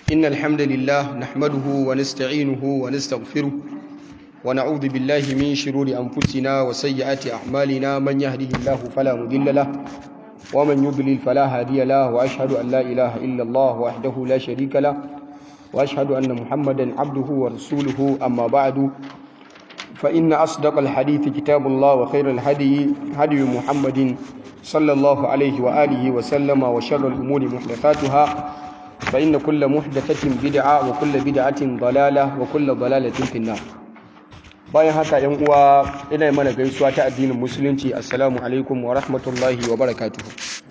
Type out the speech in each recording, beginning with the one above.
إن الحمد لله نحمده ونستعينه ونستغفره ونعوذ بالله من شرور أنفسنا وسيئات أعمالنا من يهده الله فلا مضل له ومن يضلل فلا هادي له وأشهد أن لا إله إلا الله وحده لا شريك له وأشهد أن محمدا عبده ورسوله أما بعد فإن أصدق الحديث كتاب الله وخير الهدي هدي محمد صلى الله عليه وآله وسلم وشر الأمور محدثاتها فإن كل محدثة بدعة وكل بدعة ضلالة وكل ضلالة في النار bayan haka yan uwa ina mana gaisuwa ta addinin musulunci assalamu alaikum wa rahmatullahi wa barakatuhu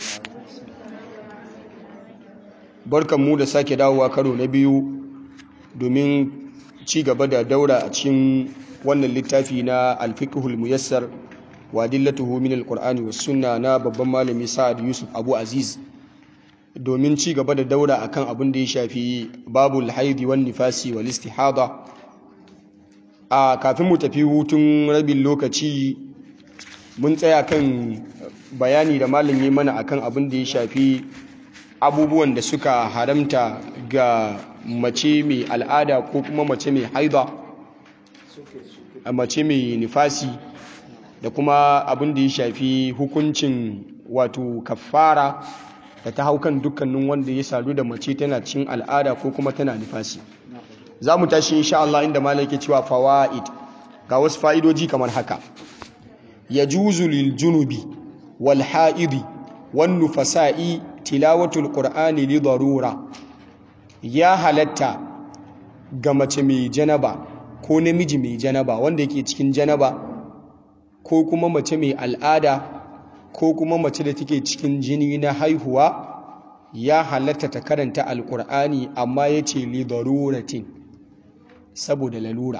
barkanmu da sake dawowa karo na biyu domin ci gaba da daura a cikin wannan littafi na alfiqhul muyassar wa dillatuhu min alqur'ani was sunna na babban malami sa'ad yusuf abu aziz domin ci gaba da daura akan abin da ya shafi babul haidi wan nifasi wal istihada a kafin mu tafi hutun rabin lokaci mun tsaya kan bayani da malam yi mana akan abin da ya shafi abubuwan da suka haramta ga mace mai al'ada ko kuma mace mai haida mace mai nifasi da kuma abin da ya shafi hukuncin wato kafara da ta hau kan dukkanin wanda ya sadu da mace tana cin al'ada ko kuma tana nifasi za mu tashi insha Allah inda malam ke cewa fawaid ga wasu fa'idoji kamar haka yajuzu lil junubi wal haidi wan nufasa'i tilawatul qur'ani li darura ya halatta ga mace mai janaba ko namiji mai janaba wanda yake cikin janaba ko kuma mace mai al'ada ko kuma mace da take cikin jini na haihuwa ya halatta ta karanta alkur'ani amma ya ce li daruratin saboda lalura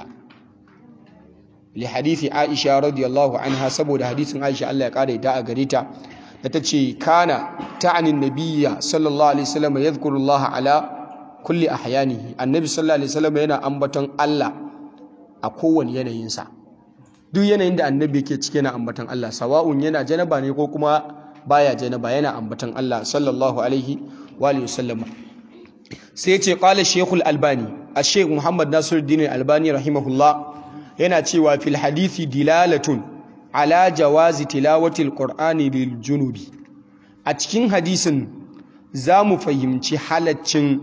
li hadithi aisha radiyallahu anha saboda hadithin aisha Allah ya kara ita a gare ta da ta ce kana ta'anin nabiyya sallallahu alaihi wasallam yadhkurullah ala kulli ahyanihi annabi sallallahu alaihi wasallam yana ambaton Allah a kowane yanayinsa duk yanayin da annabi yake cike na ambatan Allah sawa'un yana janaba ne ko kuma baya janaba yana ambatan Allah sallallahu alaihi wa alihi wasallam sai ya ce qala shaykhul albani ash-shaykh muhammad nasiruddin albani rahimahullah yana cewa fil hadisi dilalatun ala jawazi tilawati alqur'ani lil junubi a cikin hadisin zamu fahimci halaccin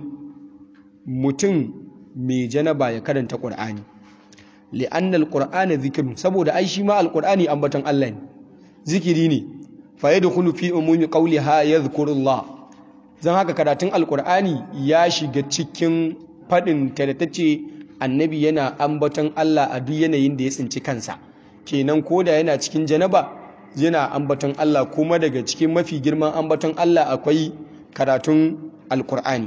mutum mai janaba ya karanta qur'ani li'anna alqur'ana dhikrun saboda ai shi ma alqur'ani ambaton Allah ne zikiri ne fa yadkhulu fi umumi qawliha yadhkurullah zan haka karatun alqur'ani ya shiga cikin fadin ta da tace annabi yana ambaton Allah a duk yanayin da ya tsinci kansa kenan koda yana cikin janaba yana ambaton Allah kuma daga cikin mafi girman ambaton Allah akwai karatun alqur'ani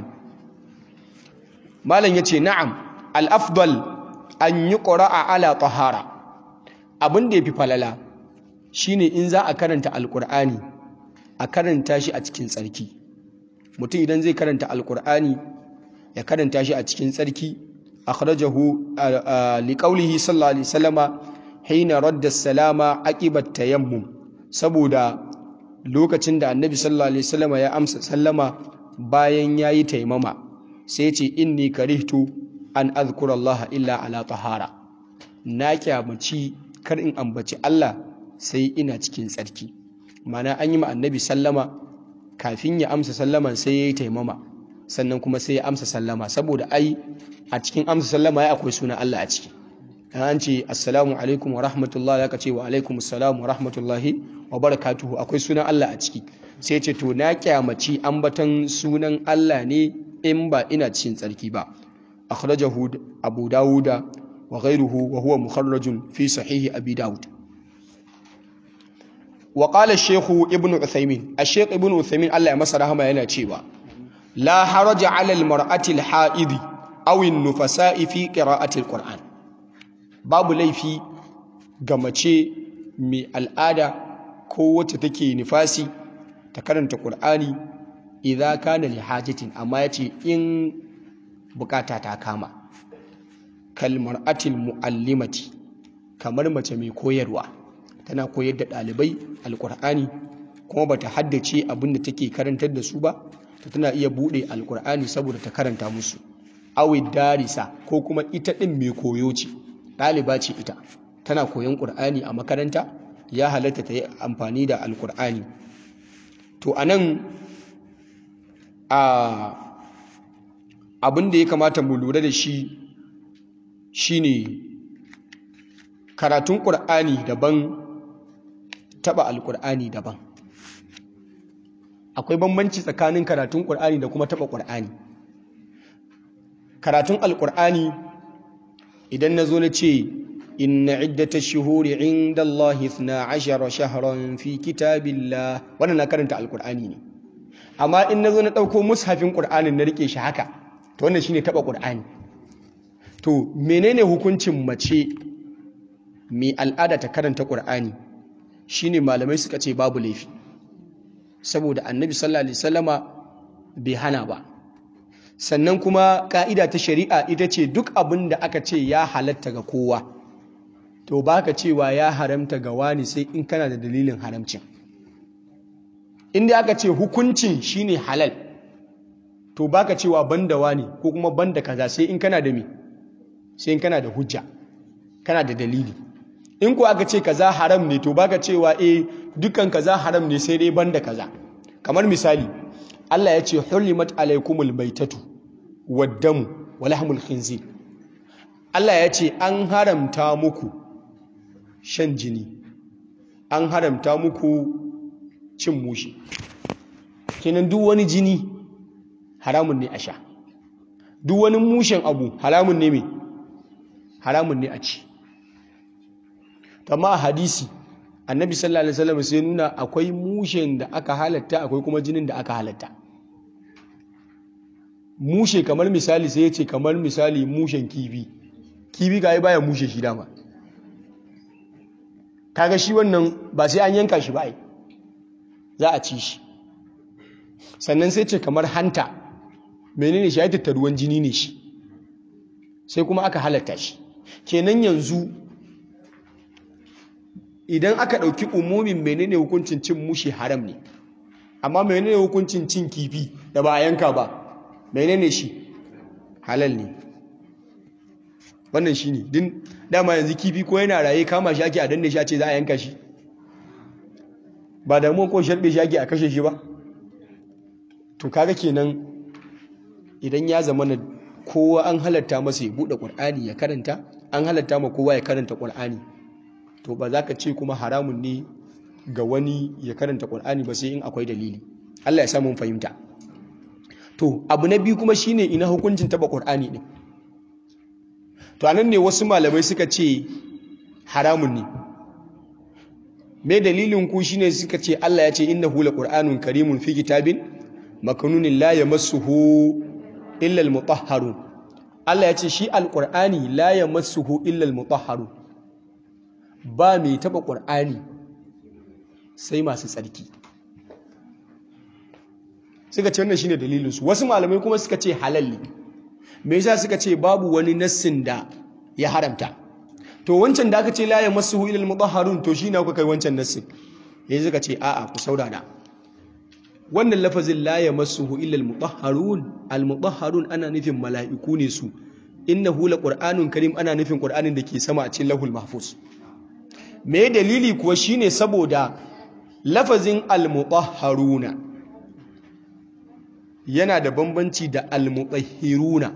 malam yace na'am al-afdal an yi ƙura'a ala tahara abin da ya fi falala shine in za a karanta alƙur'ani a karanta shi a cikin tsarki mutum idan zai karanta alƙur'ani ya karanta shi a cikin tsarki akhrajahu liqaulihi sallallahu alaihi wasallama hina radda salama aqibat tayammum saboda lokacin da annabi sallallahu alaihi wasallama ya amsa sallama bayan yayi taimama sai ya ce inni karihtu an azkura Allah illa ala tahara na kyamaci kar in ambaci Allah sai ina cikin tsarki mana an yi ma annabi sallama kafin ya amsa sallaman sai ya yi taimama sannan kuma sai ya amsa sallama saboda ai a cikin amsa sallama ya akwai suna Allah a ciki an ce assalamu alaikum wa rahmatullahi ya ce wa alaikum assalamu wa rahmatullahi wa barakatuhu akwai sunan Allah a ciki sai ce to na kyamaci ambatan sunan Allah ne in ba ina cikin tsarki ba أخرجه أبو داود وغيره وهو مخرج في صحيح أبي داود وقال الشيخ ابن عثيمين الشيخ ابن عثيمين الله يمسر رحمه yana cewa لا حرج على المرأة الحائض أو النفساء في قراءة القرآن babu laifi ga mace mai al'ada ko wacce take nifasi ta karanta Qur'ani idza kana li hajatin amma yace in bukata ta kama kalmar atil mu'allimati kamar mace mai koyarwa tana koyar da ɗalibai alkur'ani kuma bata haddace abin da take karantar da su ba ta tana iya buɗe alkur'ani saboda ta karanta musu awi darisa ko kuma ita ɗin mai koyo ce ɗaliba ce ita tana koyon ƙur'ani a makaranta ya halatta ta yi amfani da alƙur'ani to a nan abin da ya kamata mu lura da shi shine karatun ƙur'ani daban taɓa alƙur'ani daban akwai bambanci tsakanin karatun ƙur'ani da kuma taɓa ƙur'ani karatun alƙur'ani idan na zo na ce inna iddata shuhuri inda Allah na ashara shaharan fi kitabillah wannan na karanta alƙur'ani ne amma in na zo na ɗauko mushafin ƙur'anin na riƙe shi haka to wannan shine taɓa ƙur'ani to menene hukuncin mace mai al'ada ta karanta ƙur'ani shine malamai suka ce babu laifi saboda annabi sallallahu alaihi wasallama bai hana ba sannan kuma ka'ida ta shari'a ita ce duk abin da aka ce ya halatta ga kowa to baka cewa ya haramta ga wani sai in kana da dalilin haramcin inda aka ce hukuncin shine halal to baka cewa banda wani ko kuma banda kaza sai in kana da me sai in kana da hujja kana da dalili in ko aka ce kaza haram ne to baka cewa eh dukkan kaza haram ne sai dai banda kaza kamar misali Allah ya ce hurrimat alaikumul baitatu waddamu wa lahmul khinzir Allah ya ce an haramta muku shan jini an haramta muku cin mushi kenan duk wani jini haramun ne a sha duk wani mushen abu haramun ne me haramun ne a ci amma a hadisi annabi sallallahu alaihi wasallam sai nuna akwai mushen da aka halatta akwai kuma jinin da aka halatta mushe kamar misali sai ya ce kamar misali mushen kifi kifi ga baya mushe shi dama kaga shi wannan ba sai an yanka shi ba ai za a ci shi sannan sai ce kamar hanta menene shi ya tattaruwan jini ne shi sai kuma aka halatta shi kenan yanzu idan aka ɗauki umumin menene hukuncin cin mushi haram ne amma menene hukuncin cin kifi da ba a yanka ba menene shi halal ne wannan shi ne din dama yanzu kifi ko yana raye kama shi ake a danne shi a ce za a yanka shi ba damuwa ko sharbe shi ake a kashe shi ba to kaga kenan idan ya zama na kowa an halatta masa ya buɗe ƙur'ani ya karanta an halatta ma kowa ya karanta ƙur'ani to ba za ka ce kuma haramun ne ga wani ya karanta ƙul'ani ba sai in akwai dalili Allah ya samun fahimta to abu na biyu kuma shine ina hukuncin taba ƙul'ani ɗin to anan ne wasu malamai suka ce haramun ne me dalilin ku shine suka ce Allah ya ce innahu laqur'anun karimun fi kitabin maknunin la yamassuhu illa almutahharun Allah ya ce shi alqur'ani la yamassuhu illa almutahharun ba mai taba ƙur'ani sai masu tsarki suka ce wannan shine dalilinsu wasu malamai kuma suka ce halalli me yasa suka ce babu wani nassin da ya haramta to wancan da aka ce la yamassuhu ilal mutahharun to shine kuka kai wancan nassin yayin suka ce a'a ku saurara wannan lafazin la yamassuhu illal mutahharun al mutahharun ana nufin mala'iku ne su innahu laqur'anun karim ana nufin qur'anin da ke sama a cikin lahul mahfuz me dalili kuwa shine saboda lafazin al-mutahharuna yana da bambanci da al-mutahhiruna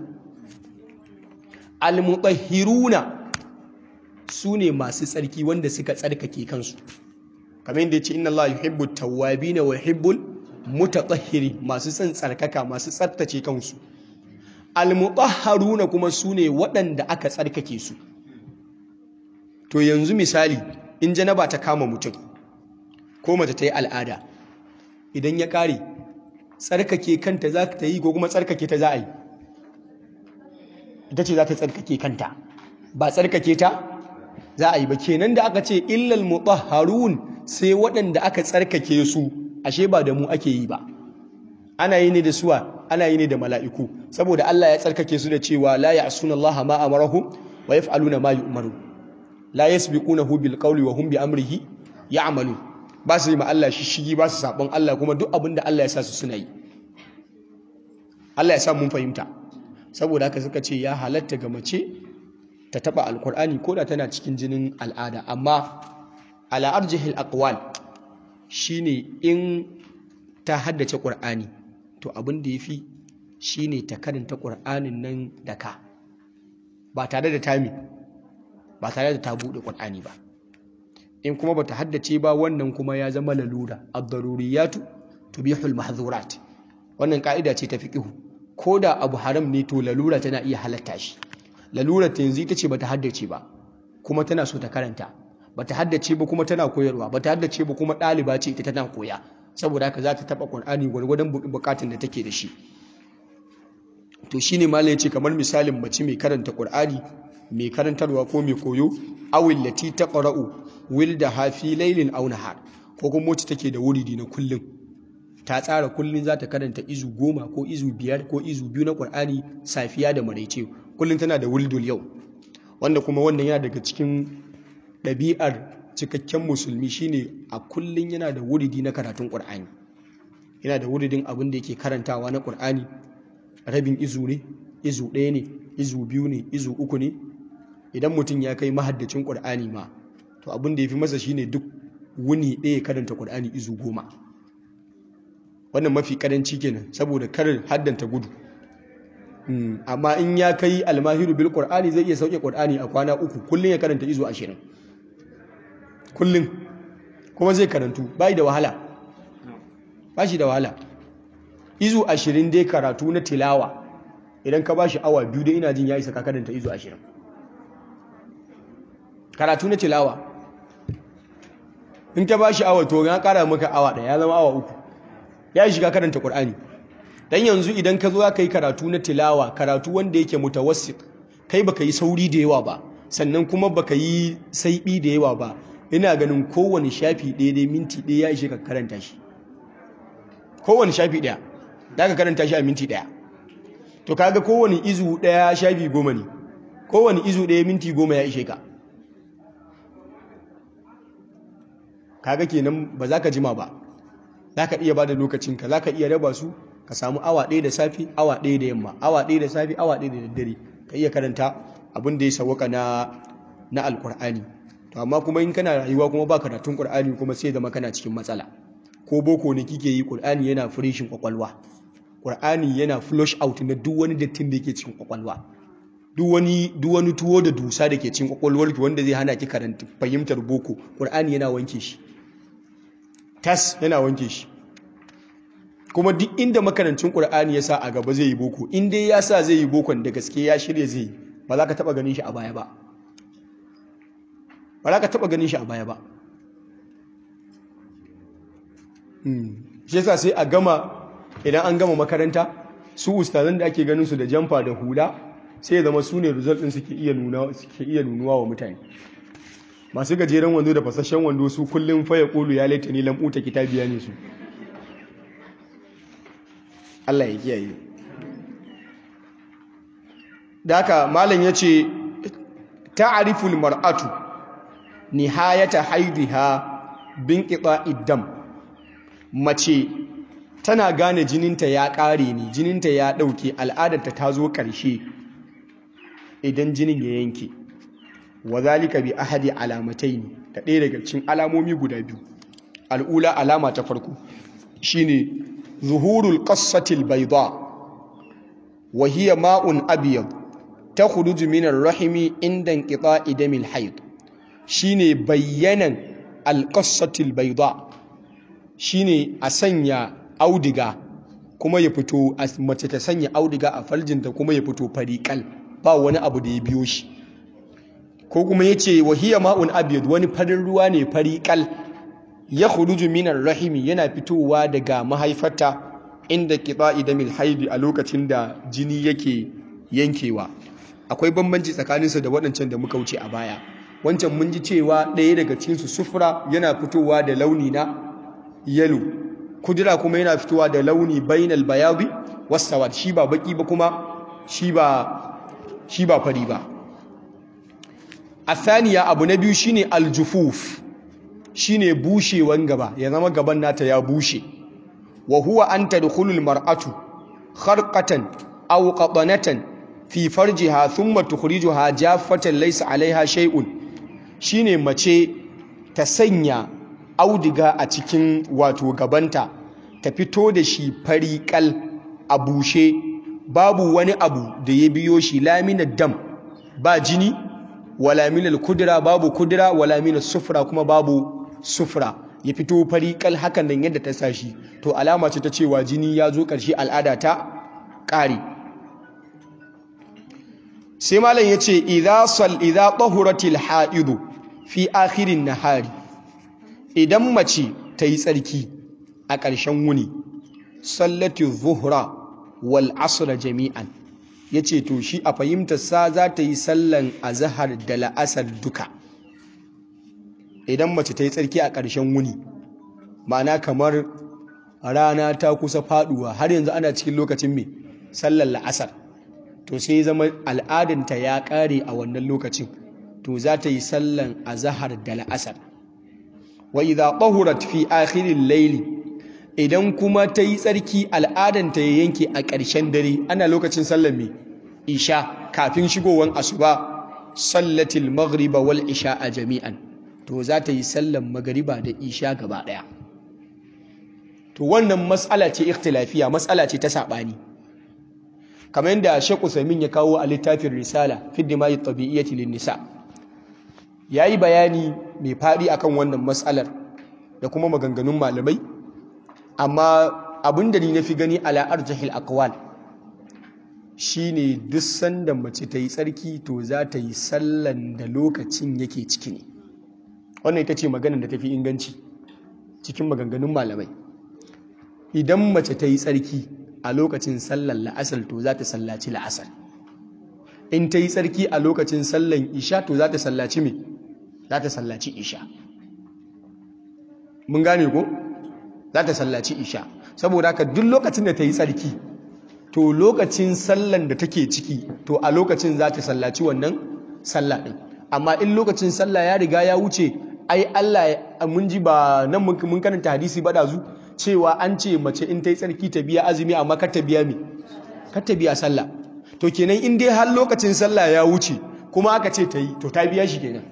al-mutahhiruna sune masu tsarki wanda suka tsarkake kansu kamar yadda yace inna Allah yuhibbu at-tawwabin wa yuhibbul mutatahhirin masu son tsarkaka masu tsaftace kansu al-mutahharuna kuma sune waɗanda aka tsarkake su to yanzu misali in janaba ta kama mutum ko mace ta yi al'ada idan ya kare tsarkake kanta za ta yi ko kuma tsarkake ta za a yi ita ce za ta tsarkake kanta ba tsarkake ta za a yi ba kenan da aka ce illal mutahharun sai waɗanda aka tsarkake su ashe ba da mu ake yi ba ana yi ne da suwa ana yi ne da mala'iku saboda Allah ya tsarkake su da cewa la ya'suna Allah ma amarahum wa yaf'aluna ma yu'marun la yasbiqunahu bil qawli wa hum bi amrihi ya'malun ba su yi ma Allah shishigi ba su sabon Allah kuma duk abin da Allah ya sa su suna yi Allah ya sa mun fahimta saboda haka suka ce ya halatta ga mace ta taba alkur'ani ko da tana cikin jinin al'ada amma ala arjihil aqwal shine in ta haddace qur'ani to abin da yafi shine ta karanta qur'anin nan da ka ba tare da tami ba tare da ta bude qur'ani ba in kuma bata haddace ba wannan kuma ya zama lalura ad-daruriyatu tubihul mahdhurat wannan ka'ida ce ta fiqh ko da abu haram ne to lalura tana iya halatta shi lalura ta yanzu ita ce bata haddace ba kuma tana so ta karanta bata haddace ba kuma tana koyarwa bata haddace ba kuma ɗaliba ce ita tana koya saboda haka za ta taɓa ƙur'ani gwargwadon buƙatun da take da shi to shine malam yace kamar misalin mace mai karanta ƙur'ani mai karantarwa ko mai koyo awil lati taqra'u wilda hafi laylin aw nahar ko kuma wacce take da wuridi na kullum ta tsara kullum za ta karanta izu goma ko izu biyar ko izu biyu na ƙur'ani safiya da maraice kullum tana da wuldul yau wanda kuma wannan yana daga cikin ɗabi'ar cikakken musulmi shine a kullum yana da wuridi na karatun ƙur'ani yana da wuridin abin da yake karantawa na ƙur'ani rabin izu ne izu ɗaya ne izu biyu ne izu uku ne idan mutum ya kai mahaddacin ƙur'ani ma to abin da ya fi masa shine duk wuni ɗaya karanta ƙur'ani izu goma wannan mafi ƙaranci kenan saboda karin haddanta gudu amma in ya kai almahiru bil qur'ani zai iya sauke qur'ani a kwana uku kullun ya karanta izo 20 kullun kuma zai karantu bai da wahala ba shi da wahala izo 20 dai karatu na tilawa idan ka bashi awa biyu dai ina jin ya isa ka karanta izo 20 karatu na tilawa in ka bashi awa to ya kara maka awa daya ya zama awa uku ya shiga karanta qur'ani dan yanzu idan ka zo ka yi karatu na tilawa karatu wanda yake mutawassit kai baka yi sauri da yawa ba sannan kuma baka yi saibi da yawa ba ina ganin kowane shafi ɗaya dai minti ɗaya ya ishe ka karanta shi kowane shafi ɗaya za ka karanta shi a minti ɗaya to kaga kowane izu ɗaya shafi goma ne kowane izu ɗaya minti goma ya ishe ka kaga kenan ba za ka jima ba za ka iya ba da lokacinka za ka iya raba su ka samu awa ɗaya da safi awa ɗaya da yamma awa ɗaya da safi awa ɗaya da daddare ka iya karanta abin da ya sawaka na na alkur'ani to amma kuma in kana rayuwa kuma ba karatun qur'ani kuma sai zama kana cikin matsala ko boko ne kike yi qur'ani yana freshin kwakwalwa qur'ani yana flush out na duk wani dattin da yake cikin kwakwalwa duk wani duk wani tuwo da dusa da ke cikin kwakwalwarki wanda zai hana ki karanta fahimtar boko qur'ani yana wanke shi tas yana wanke shi kuma duk inda makarancin ƙur'ani ya sa a gaba zai yi boko in dai ya sa zai yi bokon da gaske ya shirya zai yi ba za ka taɓa ganin shi a baya ba ba za ka taɓa ganin shi a baya ba shi yasa sai a gama idan an gama makaranta su ustazan da ake ganin su da jamfa da hula sai ya zama su ne result ɗin suke iya nunuwa wa mutane masu gajeren wando da fasashen wando su kullum faya ƙulu ya laita ni lambuta kitabiya ne su Allah ya kiyaye da haka malam ya ce ta'ariful mar'atu nihayata haidiha bin iddam mace tana gane jininta ya ƙare ne jininta ya ɗauke al'adarta ta zo ƙarshe idan jinin ya yanke wa zalika bi ahadi alamatai ne da ɗaya daga cikin alamomi guda biyu al'ula alama ta farko shine zuhurul qassatil bayda wa hiya ma'un abyad takhruju min ar-rahimi inda inqita'i damil hayd shine bayyanan al-qassatil bayda shine a sanya audiga kuma ya fito mace ta sanya audiga a farjinta kuma ya fito fariƙal ba wani abu da ya biyo shi ko kuma ya ce wahiyar ma'un abiyad wani farin ruwa ne fariƙal ya huruju minar rahimi yana fitowa daga mahaifarta inda kiɗa idamil haidi a lokacin da jini yake yankewa akwai bambanci tsakaninsa da waɗancan da muka wuce a baya wancan mun ji cewa ɗaya daga cikinsu sufura yana fitowa da launi na yalo kudura kuma yana fitowa da launi bainal bayabi wasawad shi ba baki ba kuma shi ba shi ba fari ba athaniya abu na biyu shine aljufuf shine bushewan gaba ya zama gaban nata ya bushe wa huwa an tadkhulul mar'atu kharqatan aw qatanatan fi farjiha thumma tukhrijuha jaffatan laysa alaiha shay'un shine mace ta sanya audiga a cikin wato gabanta ta fito da shi fariƙal a bushe babu wani abu da ya biyo shi laminar dam ba jini wala minal kudura babu kudura wala minal sufra kuma babu sufra ya fito fariƙal hakan nan yadda ta sa shi to alama ce ta cewa jini ya zo ƙarshe al'ada ta ƙare sai malam ya ce idza sal idza tahuratil haidu fi akhirin nahari idan mace ta yi tsarki a ƙarshen wuni sallati zuhra wal asr jami'an yace to shi a fahimtar sa za ta yi sallan azhar da la'asar duka idan mace ta yi tsarki a ƙarshen wuni ma'ana kamar rana ta kusa faduwa har yanzu ana cikin lokacin mai sallar la'asar to sai zama al'adanta ya ƙare a wannan lokacin to za ta yi sallan azhar da la'asar wa idza tahurat fi akhiril layli idan kuma ta yi tsarki al'adanta ya yanke a ƙarshen dare ana lokacin sallar mai isha kafin shigowar asuba sallatil maghriba wal isha a jami'an to za ta yi sallar magariba da isha gaba ɗaya to wannan matsala ce ikhtilafiya matsala ce ta saɓani kamar yadda Sheikh Usaimin ya kawo a littafin Risala fi dimayi tabi'iyyati lin nisa yayi bayani mai faɗi akan wannan matsalar da kuma maganganun malamai amma abin da ni nafi gani ala arjahil aqwal shine duk sanda mace ta yi tsarki to za ta yi sallan da lokacin yake ciki ne wannan ita ce maganar da tafi inganci cikin maganganun malamai idan mace ta yi tsarki a lokacin sallan la'asar to za ta sallaci la'asar in ta yi tsarki a lokacin sallan isha to za ta sallaci me za ta sallaci isha mun gane ko za ta sallaci isha saboda haka duk lokacin da ta yi tsarki to lokacin sallan da take ciki to a lokacin za ta sallaci wannan sallah ɗin amma in lokacin sallah ya riga ya wuce ai Allah mun ji ba nan mun karanta hadisi ba da zu cewa an ce mace in ta yi tsarki ta biya azumi amma kar ta biya me kar ta biya sallah to kenan in dai har lokacin sallah ya wuce kuma aka ce ta yi to ta biya shi kenan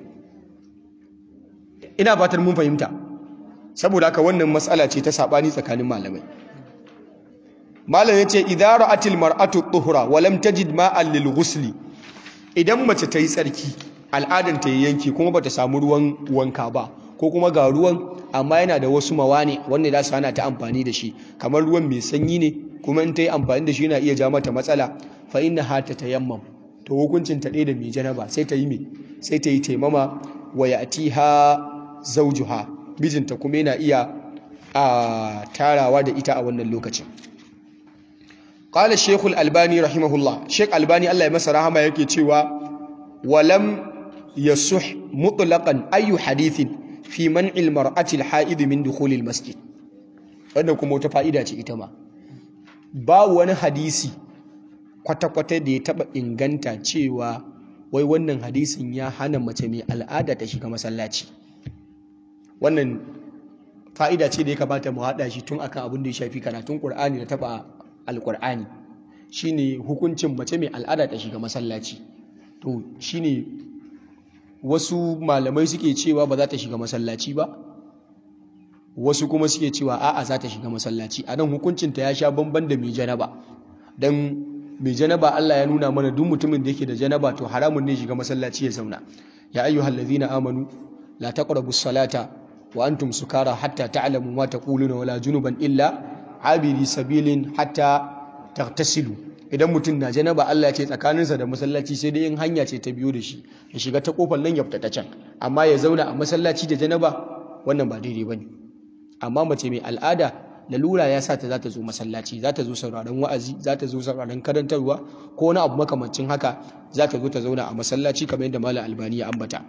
ina fatan mun fahimta saboda haka wannan matsala ce ta sabani tsakanin malamai malam yace idza ra'atil mar'atu tuhura wa lam tajid ma'an lil ghusli idan mace ta yi tsarki al'adan ta yanki kuma bata samu ruwan wanka ba ko kuma ga ruwan amma yana da wasu mawane wanda za su hana ta amfani da shi kamar ruwan mai sanyi ne kuma in ta yi amfani da shi yana iya ja mata matsala fa inna ha ta tayammam to hukuncin ta ɗaya da mai janaba sai ta yi me sai ta yi taimama wa ya'tiha zawjuha mijinta kuma yana iya a tarawa da ita a wannan lokacin qala shaykh al-albani rahimahullah shaykh albani Allah ya masa rahama yake cewa walam yasuh mutlaqan ayu hadithin fi man'il mar'ati al-ha'id min dukhul al-masjid wannan kuma wata fa'ida ce ita ma ba wani hadisi kwata-kwata da ya taba inganta cewa wai wannan hadisin ya hana mace mai al'ada ta shiga masallaci wannan fa'ida ce da ya kamata mu haɗa shi tun akan abin da ya shafi karatun ƙur'ani da taɓa alƙur'ani shine hukuncin mace mai al'ada ta shiga masallaci to shine wasu malamai suke cewa ba za ta shiga masallaci ba wasu kuma suke cewa a'a za ta shiga masallaci a nan hukuncinta ya sha bamban da mai janaba don mai janaba Allah ya nuna mana duk mutumin da yake da janaba to haramun ne shiga masallaci ya zauna ya ayyuhallazina amanu la taqrabus salata wa antum sukara hatta ta'lamu ma taquluna wala junuban illa abiri sabilin hatta tagtasilu idan mutum na janaba Allah ya ce tsakaninsa da masallaci sai dai in hanya ce ta biyo da shi ya shiga ta kofar nan ya fita ta can amma ya zauna a masallaci da janaba wannan ba daidai bane amma mace mai al'ada lalura ya sa ta za ta zo masallaci za ta zo sauraron wa'azi za ta zo sauraron karantarwa ko wani abu makamancin haka za ta zo ta zauna a masallaci kamar yadda malam albani ya ambata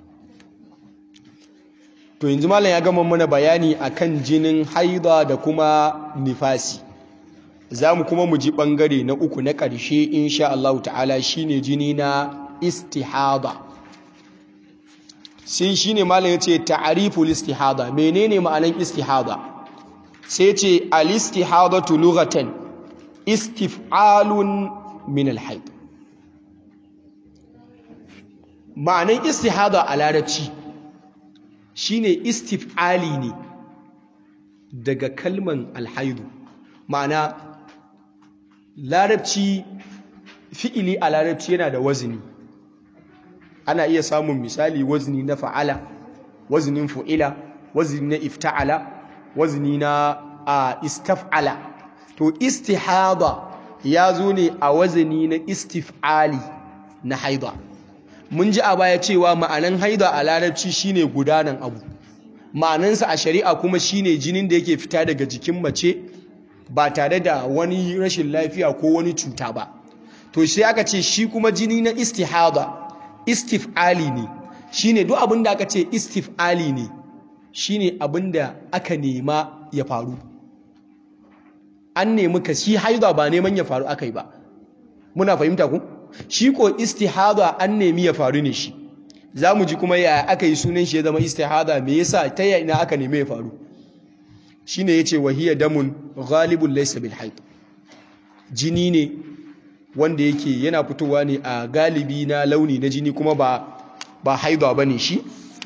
to yanzu malam ya gama mana bayani akan jinin haida da kuma nifasi za mu kuma mu ji ɓangare na uku na ƙarshe insha Allah ta'ala shine jini na istihada sai shine malam yace ta'riful istihada menene ma'anan istihada sai ce al-istihadatu lughatan istif'alun min al-hayd ma'anan istihada a larabci shine istif'ali ne daga kalman alhaidu ma'ana larabci fi'ili a larabci yana da wazini ana iya samun misali wazini na fa'ala wazinin fu'ila wazini na ifta'ala wazini na a istaf'ala to istihada ya zo ne a wazini na istif'ali na haida mun ji a baya cewa ma'anan haida a larabci shine gudanan abu ma'anansa a shari'a kuma shine jinin da yake fita daga jikin mace ba tare da wani rashin lafiya ko wani cuta ba to sai aka ce shi kuma jini na istihada istif'ali ne shine duk abin da aka ce istif'ali ne shine abin da aka nema ya faru an nemi ka shi haida ba neman ya faru aka yi ba muna fahimta ku shi ko istihada an nemi ya faru ne shi za mu ji kuma ya aka yi sunan shi ya zama istihada me yasa ta yi ina aka nemi ya faru shine yace wahiya damun ghalibun laysa bil haid jini ne wanda yake yana fitowa ne a galibi na launi na jini kuma ba ba haida bane shi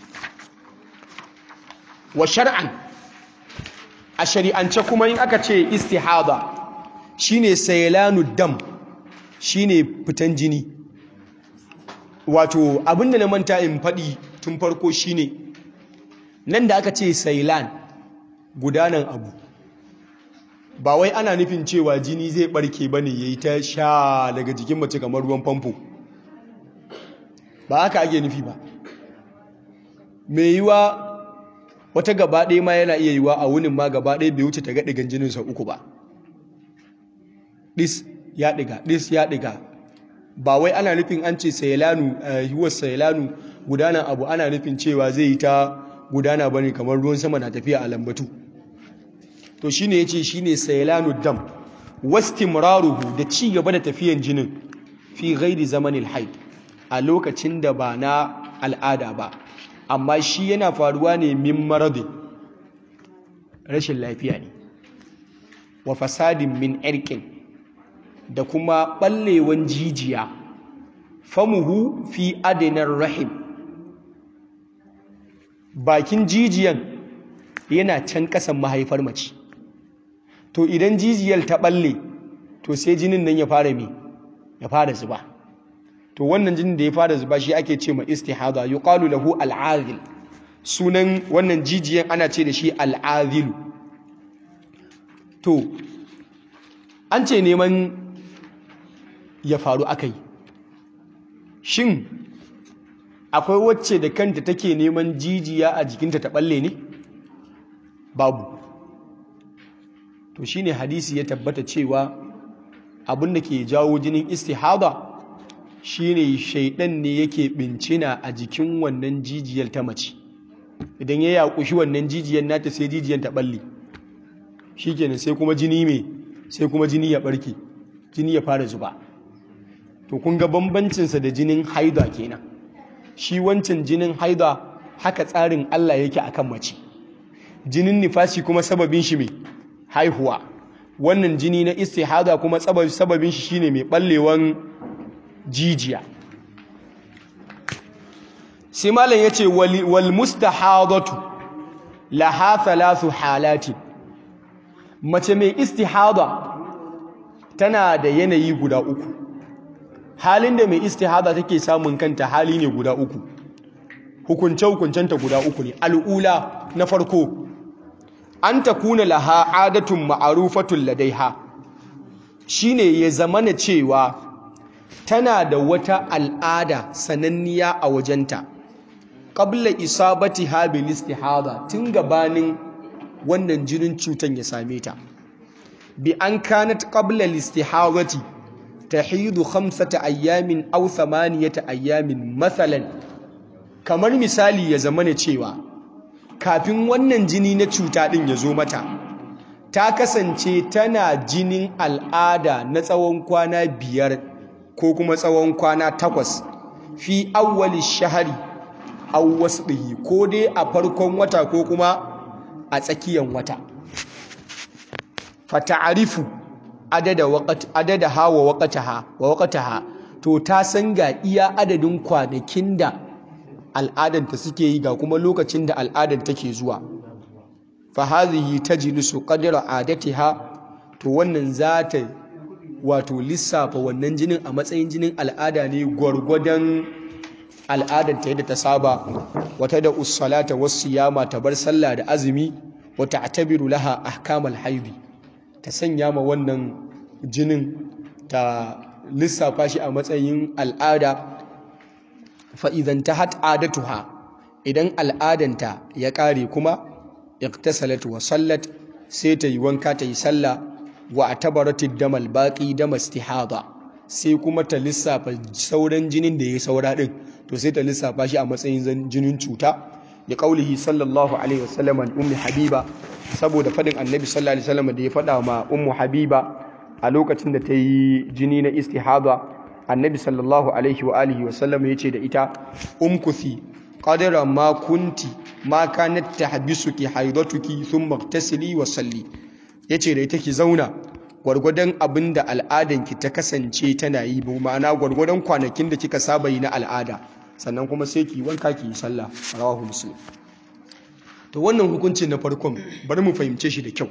wa shar'an a shari'ance kuma in aka ce istihada shine saylanu dam shine fitan jini wato abinda na manta in faɗi tun farko shine nan da aka ce sailan gudanan abu ba wai ana nufin cewa jini zai barke bane yayi ta sha daga jikin mace kamar ruwan famfo ba haka ake nufi ba mai yiwa wata gaba ɗaya ma yana iya yiwa a wunin ma gaba ɗaya bai wuce ta ga ɗigan jinin sau uku ba ɗis ya ɗiga ɗis ya ɗiga ba wai ana nufin an ce sailanu yiwuwar sailanu gudanar abu ana nufin cewa zai yi ta gudana bane kamar ruwan sama na tafiya a lambatu to shine yace shine sailanu dam wastimraruhu da ci gaba da tafiyan jinin fi ghairi zamanil haid a lokacin da ba na al'ada ba amma shi yana faruwa ne min maradin rashin lafiya ne wa fasadin min irkin da kuma ɓallewan jijiya famuhu fi adinar rahim bakin jijiyan yana can ƙasan mahaifar mace to idan jijiyar ta ɓalle to sai jinin nan ya fara mi ya fara zuba to wannan jinin da ya fara zuba shi ake ce ma istihada yuqalu lahu al'azil sunan wannan jijiyan ana ce da shi al'azilu to an ce neman ya faru aka yi shin akwai wacce da kanta take neman jijiya a jikinta ta balle ne babu to shine hadisi ya tabbata cewa abin da ke jawo jinin istihada shine shaidan ne yake bincina a jikin wannan jijiyar ta mace idan ya yakushi wannan jijiyar nata sai jijiyar ta balle shikenan sai kuma jini mai sai kuma jini ya barke jini ya fara zuba to kun ga bambancinsa da jinin haida kenan shi wancan jinin haida haka tsarin Allah yake akan mace jinin nifasi kuma sababin shi mai haihuwa wannan jini na istihada kuma sababin shi shine mai ballewan jijiya sai malam yace wal mustahadatu laha thalathu halati mace mai istihada tana da yanayi guda uku halin da mai istihada take samun kanta hali ne guda uku hukunce-hukuncenta guda uku ne al'ula na farko an ta kuna laha adatun ma'arufatun ladaiha shine ya zamana cewa tana da wata al'ada sananniya a wajenta qabla isabati habil istihada tun gabanin wannan jinin cutan ya same ta bi an kanat qabla al-istihadati tahidu khamsata ayyamin aw thamaniyata ayyamin mathalan kamar misali ya zamana cewa kafin wannan jini na cuta din ya zo mata ta kasance tana jinin al'ada na tsawon kwana biyar ko kuma tsawon kwana takwas fi awwali shahari aw wasbihi ko dai a farkon wata ko kuma a tsakiyan wata fata'arifu adada waqt adada ha wa waqtaha wa waqtaha to ta san ga iya adadin kwanakin da al'adanta suke yi ga kuma lokacin da al'adar take zuwa fa hadhihi tajlisu qadra adatiha to wannan za ta wato lissafa wannan jinin a matsayin jinin al'ada ne gwargwadon al'adar ta yadda ta saba wata da ussalata wasu yama ta bar sallah da azumi wata atabiru laha ahkamal haidi ta sanya ma wannan jinin ta lissafa shi a matsayin al'ada fa'idan ta hat adatuha idan al'adanta ya ƙare kuma iktasalat wa sallat sai ta yi wanka ta yi sallah wa atabaratid damal baqi damal istihada sai kuma ta lissafa sauran jinin da ya saura din to sai ta lissafa shi a matsayin jinin cuta da kaulihi sallallahu alaihi wasallam an ummi habiba saboda fadin annabi sallallahu alaihi wasallam da ya fada ma ummu habiba a lokacin da ta yi jini na istihada annabi sallallahu alaihi wa alihi wasallam ya ce da ita umkuthi qadara ma kunti ma kanat tahbisuki haidatuki thumma igtasili wa salli yace da ita ki zauna gwargwadon abin da al'adanki ta kasance tana yi bu ma'ana gwargwadon kwanakin da kika saba yi na al'ada sannan kuma sai ki wanka ki yi sallah rawahu muslim to wannan hukuncin na farkon bari mu fahimce shi da kyau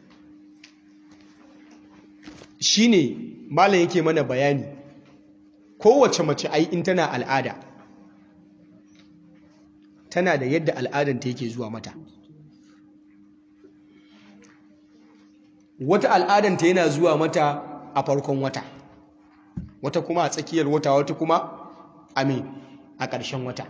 shine malam yake mana bayani kowace mace ai in tana al'ada tana da yadda al'adanta yake zuwa mata wata al'adanta yana zuwa mata a farkon wata wata kuma a tsakiyar wata wata kuma a me a ƙarshen wata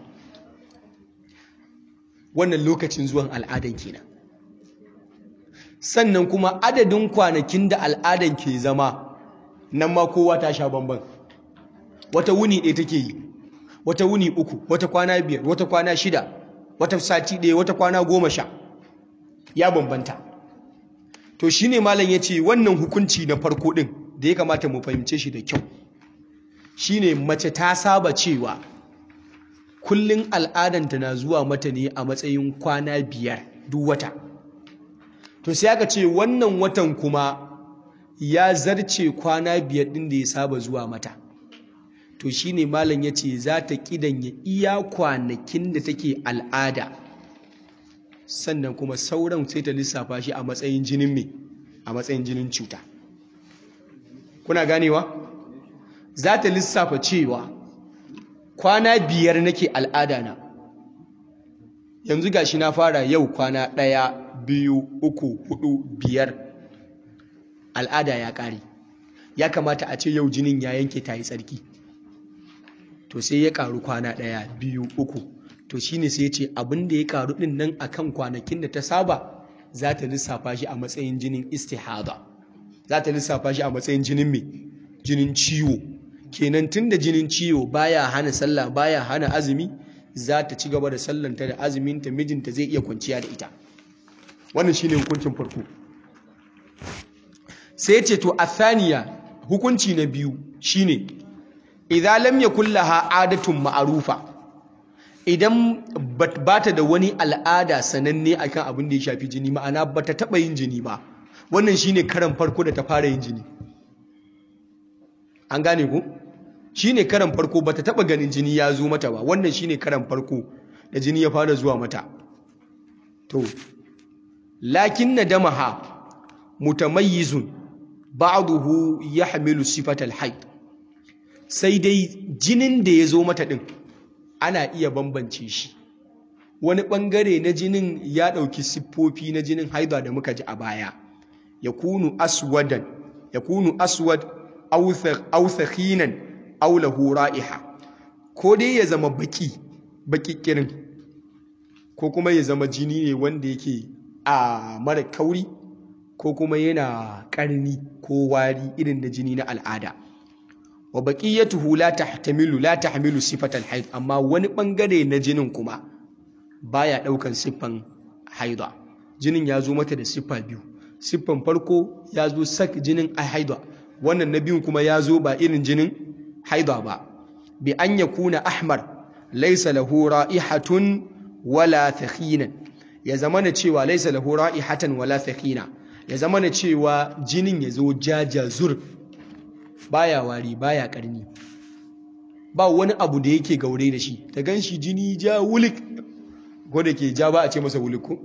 wannan lokacin zuwan al'adan kenan sannan kuma adadin kwanakin da al'adan ke zama nan ma kowa ta sha bamban wata wuni ɗaya take yi wata wuni uku wata kwana biyar wata kwana shida wata sati ɗaya wata kwana goma sha ya bambanta to shi ne malam ya ce wannan hukunci na farko ɗin da ya kamata mu fahimce shi da kyau shi ne mace ta saba cewa kullum al'adanta na zuwa mata ne a matsayin kwana biyar duk wata to sai aka ce wannan watan kuma ya zarce kwana biyar ɗin da ya saba zuwa mata to shi ne malam ya ce za ta ƙidanya iya kwanakin da take al'ada sannan kuma sauran sai ta lissafa shi a matsayin jinin mai a matsayin jinin cuta kuna ganewa za ta lissafa cewa kwana biyar nake al'ada na yanzu gashi na fara yau kwana ɗaya biyu uku hudu biyar al'ada ya ƙare ya kamata a ce yau jinin ya yanke ta yi tsarki to sai ya ƙaru kwana ɗaya biyu uku to shine sai ya ce abin da ya ƙaru ɗin nan akan kwanakin da ta saba za ta lissafa shi a matsayin jinin istihada za ta lissafa shi a matsayin jinin mai jinin ciwo kenan tun da jinin ciwo baya hana sallah baya hana azumi za ta ci gaba da sallanta da azuminta mijinta zai iya kwanciya da ita wannan shine hukuncin farko sai ce to athaniya hukunci na biyu shine idan lam yakul laha adatun ma'rufa idan ba ta da wani al'ada sananne akan abin da ya shafi jini ma'ana ba ta taɓa yin jini ba wannan shine karan farko da ta fara yin jini an gane ku shine karan farko ba ta taɓa ganin jini ya zo mata ba wannan shine karan farko da jini ya fara zuwa mata to lakin na damaha mutamayyizun ba'duhu yahmilu sifatal haid sai dai jinin da ya zo mata din ana iya bambance shi wani ɓangare na jinin ya ɗauki siffofi na jinin haida da muka ji a baya ya kunu aswadan ya kunu aswad authakinan aulahu ra'iha ko dai ya zama baki baki kirin ko kuma ya zama jini ne wanda yake a mara kauri ko kuma yana ƙarni ko wari irin da jini na al'ada wa baqiyatuhu la tahtamilu la tahmilu sifatal haid amma wani bangare na jinin kuma baya daukan siffan haida jinin ya zo mata da siffa biyu siffan farko ya zo sak jinin haida wannan na biyun kuma ya zo ba irin jinin haida ba bi an yakuna ahmar laysa lahu ra'ihatun wala thakhinan ya zamana cewa laysa lahu ra'ihatan wala thakhina ya zamana cewa jinin ya zo jaja zur baya wari baya karni ba wani abu da yake gaure da shi ta gan shi jini ja wulik ko da ke ja ba a ce masa wulik ko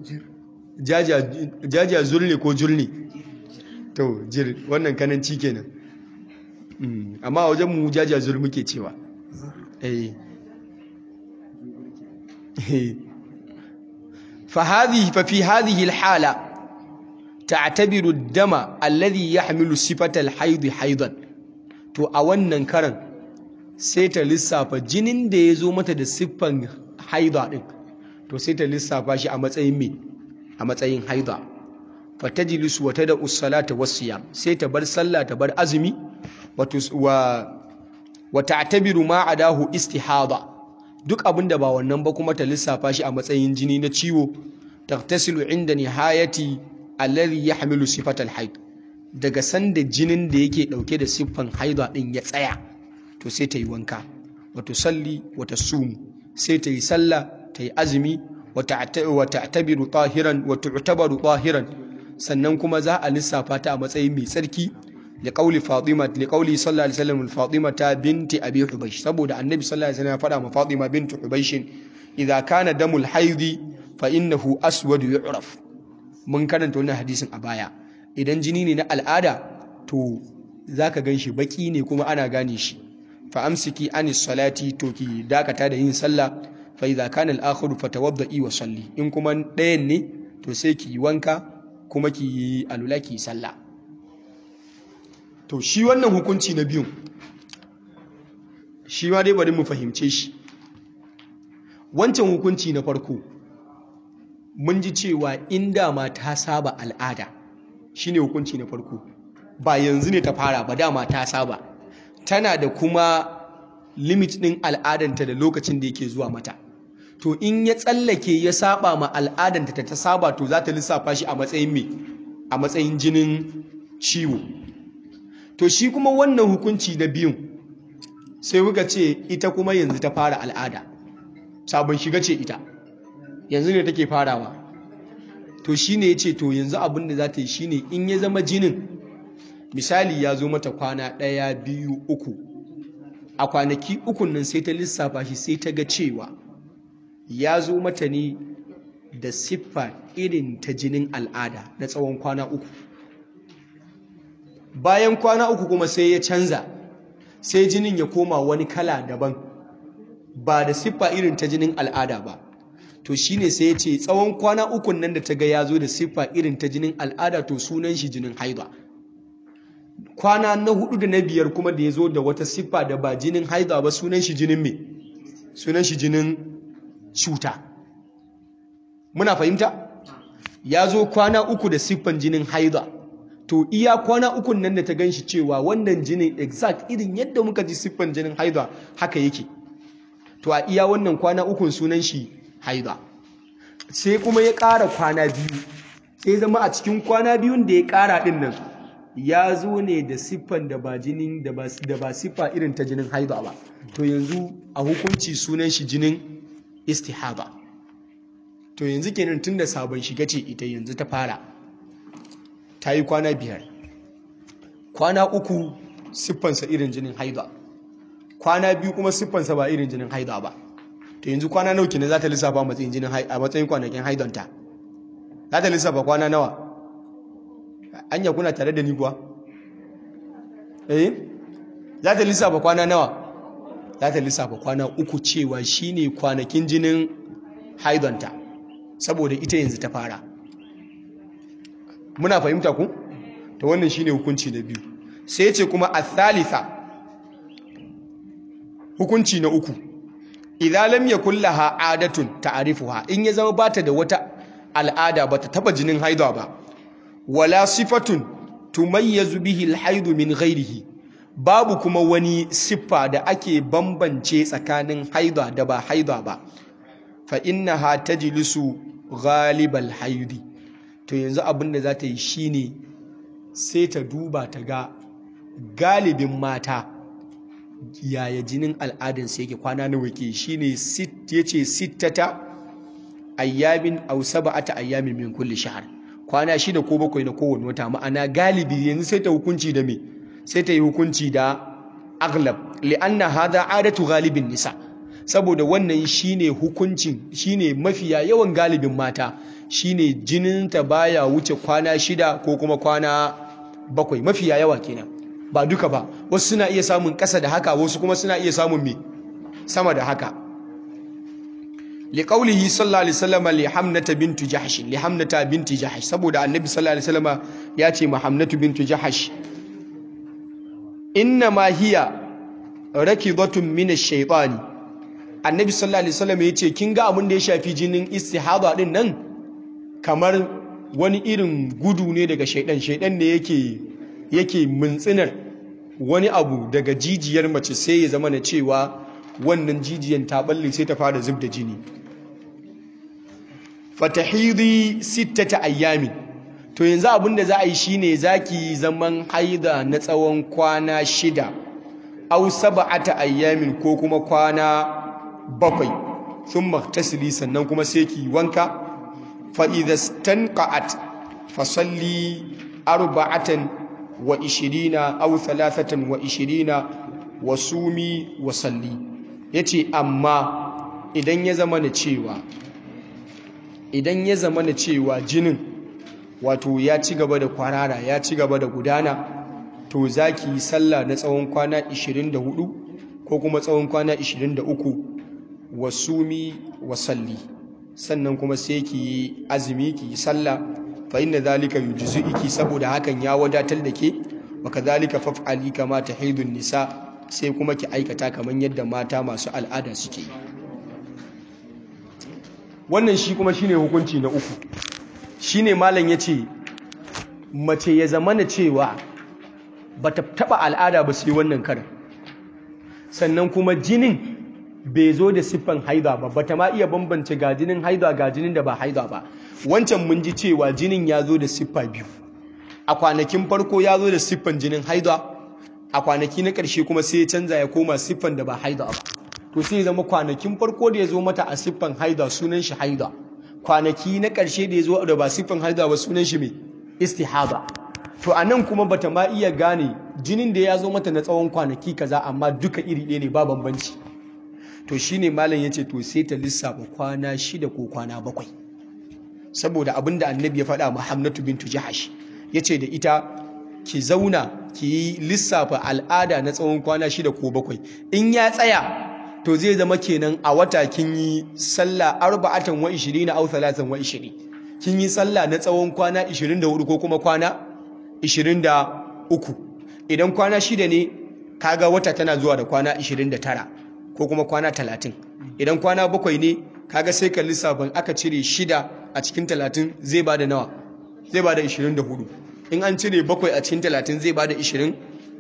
jaja zulne ko julne to jir wannan kananci kenan amma wajen mu jaja zul muke cewa eh فهذه ففي هذه الحالة تعتبر الدم الذي يحمل صفة الحيض حيضا to a wannan karan sai ta lissafa jinin da ya zo mata da siffan haida din to sai ta lissafa shi a matsayin me a matsayin haida fatajlisu wa tada us-salata was-siyam sai ta bar sallah ta bar azumi wa wa ta'tabiru ma adahu istihada duk abin da ba wannan ba kuma ta lissafa shi a matsayin jini na ciwo tagtasilu inda nihayati alladhi yahmilu sifatal haid daga sanda jinin da yake dauke da siffan haida din ya tsaya to sai ta yi wanka wato salli wata sumu sai ta yi sallah ta yi azumi wa ta'tabiru tahiran wa tu'tabaru tahiran sannan kuma za a lissafa ta a matsayin mai tsarki لقول فاطمة لقول صلى الله عليه وسلم فاطمة بنت أبي حبيش سبود النبي صلى الله عليه وسلم فدام فاطمة بنت حبيش إذا كان دم الحيض فإنه أسود يعرف من كان تقولنا حديث أبايا idan jini ne na al'ada to zaka ganshi baki ne kuma ana gane shi fa amsiki anis salati to ki dakata da yin sallah fa idza kana al-akhiru fatawaddi wa salli in kuma ɗayan ne to sai ki wanka kuma ki yi alula ki sallah to shi wannan hukunci na biyun shi ma dai bari mu fahimce shi wancan hukunci na farko mun ji cewa inda ma ta saba al'ada shine hukunci na farko ba yanzu ne ta fara ba dama ta saba tana da kuma limit ɗin al'adanta da lokacin da yake zuwa mata to in ya tsallake ya saba ma al'adanta ta ta saba to za ta lissafa shi a matsayin me a matsayin jinin ciwo to shi kuma wannan hukunci na biyun sai muka ce ita kuma yanzu ta fara al'ada sabon shiga ce ita yanzu ne take farawa to shi ne ya ce to yanzu abin da za ta yi shi ne in ya zama jinin misali ya zo mata kwana ɗaya biyu uku a kwanaki ukun nan sai ta lissafa shi sai ta ga cewa ya zo mata ne da siffa irin ta jinin al'ada na tsawon kwana uku bayan kwana uku kuma sai ya canza sai jinin ya koma wani kala daban ba da siffa irin ta jinin al'ada ba to shine sai ya ce tsawon kwana ukun nan da ta ga ya zo da siffa irin ta jinin al'ada to sunan shi jinin haida kwana na hudu da na biyar kuma da ya zo da wata siffa da ba jinin haida ba sunan shi jinin me sunan shi jinin cuta muna fahimta ya zo kwana uku da siffan jinin haida to iya kwana ukun nan da ta gan shi cewa wannan jinin exact irin yadda muka ji siffan jinin haida haka yake to a iya wannan kwana ukun sunan shi haida sai kuma ya ƙara kwana biyu sai zama a cikin kwana biyun da ya ƙara ɗin nan ya zo ne da siffan da ba jinin da ba siffa irin ta jinin haida ba to yanzu a hukunci sunan shi jinin istihaba to yanzu kenan tun da sabon shiga ce ita yanzu ta fara ta yi kwana biyar kwana uku siffansa irin jinin haida kwana biyu kuma siffansa ba irin jinin haida ba to yanzu kwana nawa kenan za ta lissafa a matsayin jinin a matsayin kwanakin haidonta za ta lissafa kwana nawa anya kuna tare da ni kuwa eh za ta lissafa kwana nawa za ta lissafa kwana uku cewa shine kwanakin jinin haidonta saboda ita yanzu ta fara muna fahimta ku to wannan shine hukunci na biyu sai ce kuma a hukunci na uku idza lam yakul laha adatun ta'rifuha in ya zama bata da wata al'ada bata taba jinin haida ba wala sifatun tumayyazu bihi al min ghairihi babu kuma wani siffa da ake bambance tsakanin haida da ba haida ba fa innaha tajlisu ghalibal haidi to yanzu abin da za ta yi shine sai ta duba ta ga galibin mata yaya jinin al'adansa yake kwana nawa ke shine ya ce sittata ayyamin aw sab'ata ayyamin min kulli shahr kwana shida ko bakwai na kowane wata ma'ana galibi yanzu sai ta hukunci da me sai ta yi hukunci da aghlab li'anna hadha adatu ghalibin nisa saboda wannan shine hukuncin shine mafiya yawan galibin mata shine jininta baya wuce kwana shida ko kuma kwana bakwai mafiya yawa kenan ba duka ba wasu suna iya samun ƙasa da haka wasu kuma suna iya samun me sama da haka liqaulihi sallallahu alaihi wasallam li hamnata bintu jahsh li hamnata binti jahsh saboda annabi sallallahu alaihi wasallam ya ce ma hamnatu bintu jahsh inna ma hiya rakidatun min ash-shaytani annabi sallallahu alaihi wasallam ya ce kin ga abin da ya shafi jinin istihada din nan kamar wani irin gudu ne daga shaidan shaidan ne yake yake mintsinar wani abu daga jijiyar mace sai ya zama na cewa wannan jijiyan ta balle sai ta fara zub da jini fatahidi sittata ayyami to yanzu abin da za a yi shine zaki zaman haida na tsawon kwana shida au sab'ata ayyamin ko kuma kwana bakwai thumma tasli sannan kuma sai ki wanka fa idza stanqat fasalli arba'atan wa ishirina aw thalathatan wa ishirina wa sumi wa salli yace amma idan ya zama na cewa idan ya zama na cewa jinin wato ya ci gaba da kwarara ya ci gaba da gudana to zaki yi sallah na tsawon kwana 24 ko kuma tsawon kwana 23 wa sumi wa salli sannan kuma sai ki yi azumi ki yi sallah fa inna zalika yujzi'uki saboda hakan ya wadatar da ke wa kadhalika faf'ali kama tahidun nisa sai kuma ki aikata kaman yadda mata masu al'ada suke yi wannan shi kuma shine hukunci na uku shine malam yace mace ya zamana cewa bata taba al'ada ba sai wannan karin sannan kuma jinin bai zo da siffan haida ba bata ma iya bambance ga jinin haida ga jinin da ba haida ba wancan mun ji cewa jinin ya zo da siffa biyu a kwanakin farko ya zo da siffan jinin haida a kwanaki na ƙarshe kuma sai ya canza ya koma siffan da ba haida ba to sai zama kwanakin farko da ya zo mata a siffan haida sunan shi haida kwanaki na ƙarshe da ya zo da ba siffan haida ba sunan shi mai istihaba to a nan kuma bata ma iya gane jinin da ya zo mata na tsawon kwanaki kaza amma duka iri ɗaya ne ba bambanci to shine malam ya ce to sai ta lissafa kwana shida ko kwana bakwai saboda abin da annabi ya faɗa Muhammadu bintu Jahash ya ce da ita ki zauna ki yi lissafa al'ada na tsawon kwana shida ko bakwai in ya tsaya to zai zama kenan a wata kin yi sallah arba'atan wa ishirin au talatan wa ishirin kin yi sallah na tsawon kwana 24 ko kuma kwana 23 idan kwana shida ne kaga wata tana zuwa da kwana 29 ko kuma kwana 30 idan kwana bakwai ne kaga sai ka lissafin aka cire shida a cikin 30 zai bada nawa zai bada 24 in an cire bakwai a cikin 30 zai bada 23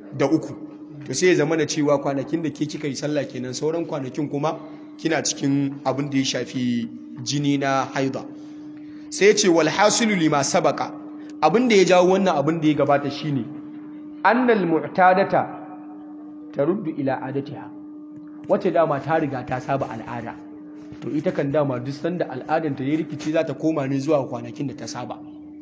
to sai ya zama da cewa kwanakin da ke kika yi sallah kenan sauran kwanakin kuma kina cikin abin da ya shafi jini na haida sai ya ce wal hasilu lima sabaka abin da ya jawo wannan abin da ya gabata shine annal mu'tadata taruddu ila adatiha wace dama ta riga ta saba al'ada to ita kan dama duk sanda al'adanta ya rikici za ta koma ne zuwa kwanakin da ta saba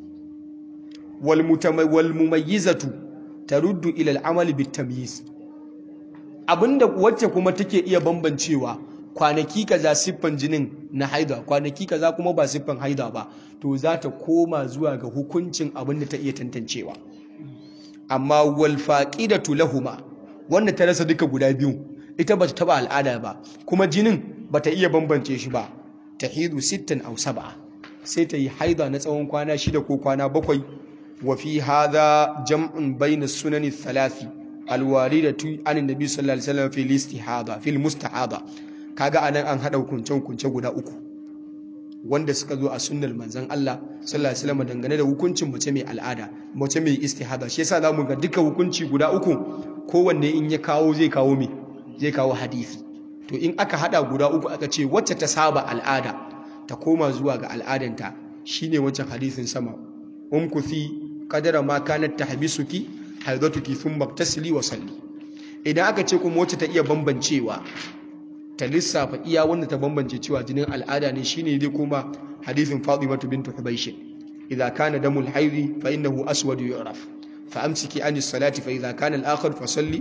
wal wal mumayyizatu taruddu ila al'amal bit tamyiz abinda wacce kuma take iya bambancewa kwanaki kaza siffan jinin na haida kwanaki kaza kuma ba siffan haida ba to za ta koma zuwa ga hukuncin abin da ta iya tantancewa amma wal faqidatu lahuma wanda ta rasa duka guda biyu ita bata taba al'ada ba kuma jinin bata iya bambance shi ba tahidu sittan aw sab'a sai ta yi haida na tsawon kwana shida ko kwana bakwai wa fi hadha jam'un bayna sunani thalathi alwaridatu an nabi sallallahu alaihi wasallam fi istihada fil mustahada kaga anan an hada hukunce hukunce guda uku wanda suka zo a sunnar manzon Allah sallallahu alaihi wasallam dangane da hukuncin mace mai al'ada mace mai istihada shi yasa zamu ga duka hukunci guda uku kowanne in ya kawo zai kawo me zai kawo hadisi to in aka hada guda uku aka ce wacce ta saba al'ada ta koma zuwa ga al'adanta shine wancan hadisin sama umkuthi qadara ma kanat tahbisuki haidatuki thumma tasli wa salli idan aka ce kuma wacce ta iya bambancewa ta lissafa iya wanda ta bambance cewa jinin al'ada ne shine dai kuma hadisin Fatima bint Hubaysh idza kana damul haidi fa innahu aswad yu'raf fa amsiki anis salati fa idza kana al-akhar fa salli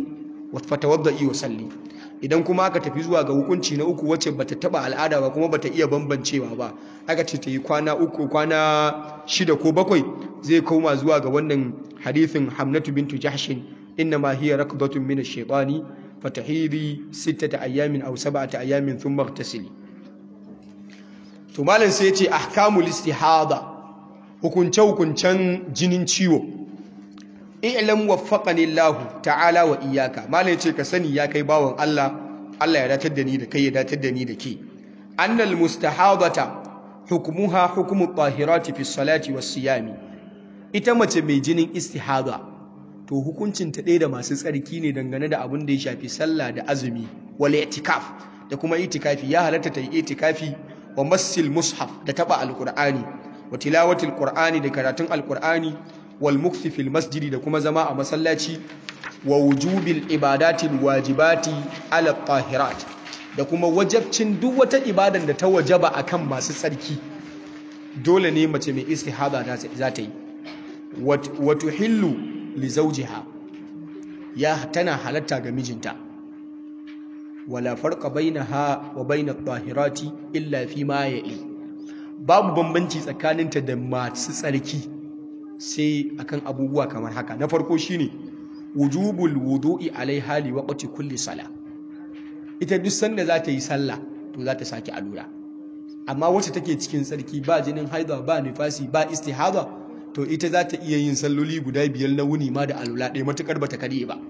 fatawadda'i wa salli idan kuma aka tafi zuwa ga hukunci na uku wacce bata taba al'ada ba kuma bata iya bambancewa ba aka ce ta yi kwana uku kwana shida ko bakwai zai koma zuwa ga wannan hadithin hamnatu bintu jahshin innama hiya rakdatun min ash-shaytani fatahidi sittata ayyamin aw sab'ata ayyamin thumma ightasili to malam sai ya ce ahkamul istihada hukunce hukuncen jinin ciwo i'lam waffaqani Allah ta'ala wa iyyaka malam yace ka sani ya kai bawon Allah Allah ya datar da ni da kai ya datar da ni da ke annal mustahadata hukmuha hukmu tahirati fi salati was siyami ita mace mai jinin istihada to hukuncin ta ɗaya da masu tsarki ne dangane da abin da ya shafi sallah da azumi wal i'tikaf da kuma itikafi ya halatta ta yi itikafi wa massil mushaf da taba alqur'ani wa tilawatil qur'ani da karatun alqur'ani wal mukthi fil masjidi da kuma zama a masallaci wa wujubil ibadatil wajibati ala tahirat da kuma wajabcin duk wata ibadan da ta wajaba akan masu tsarki dole ne mace mai istihada za ta yi wa tuhillu li zawjiha ya tana halatta ga mijinta wala farqa bainaha wa bainat tahirati illa fi ma ya'i babu bambanci tsakaninta da masu tsarki sai akan abubuwa kamar haka na farko shine wujubul wudu'i alaiha li waqti kulli sala ita duk sanda za ta yi sallah to za ta saki alura amma wacce take cikin tsarki ba jinin haida ba nifasi ba istihada to ita za ta iya yin salloli guda biyar na wuni ma da alula ɗaya matukar bata kare ba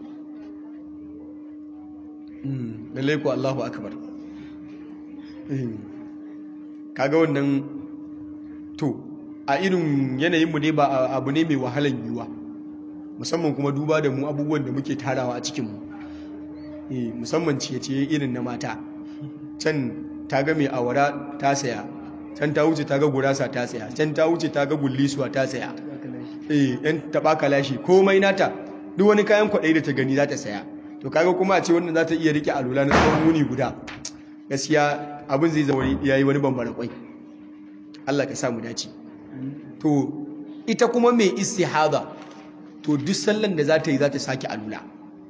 lallai ko Allahu akbar kaga wannan to a irin yanayinmu ne ba abu ne mai wahalan yiwuwa musamman kuma duba da mu abubuwan da muke tarawa a cikinmu musamman ciye-ciye irin na mata can ta ga mai awara ta saya can ta wuce ta ga gurasa ta saya can ta wuce ta ga gullisuwa ta saya eh yan taba kalashi komai nata duk wani kayan kwaɗai da ta gani za ta saya to kaga kuma a ce wannan za ta iya rike alula na tsawon wuni guda gaskiya abin zai zama yayi wani bambara kwai Allah ka sa mu dace to ita kuma mai istihada to duk sallan da za ta yi za ta sake alula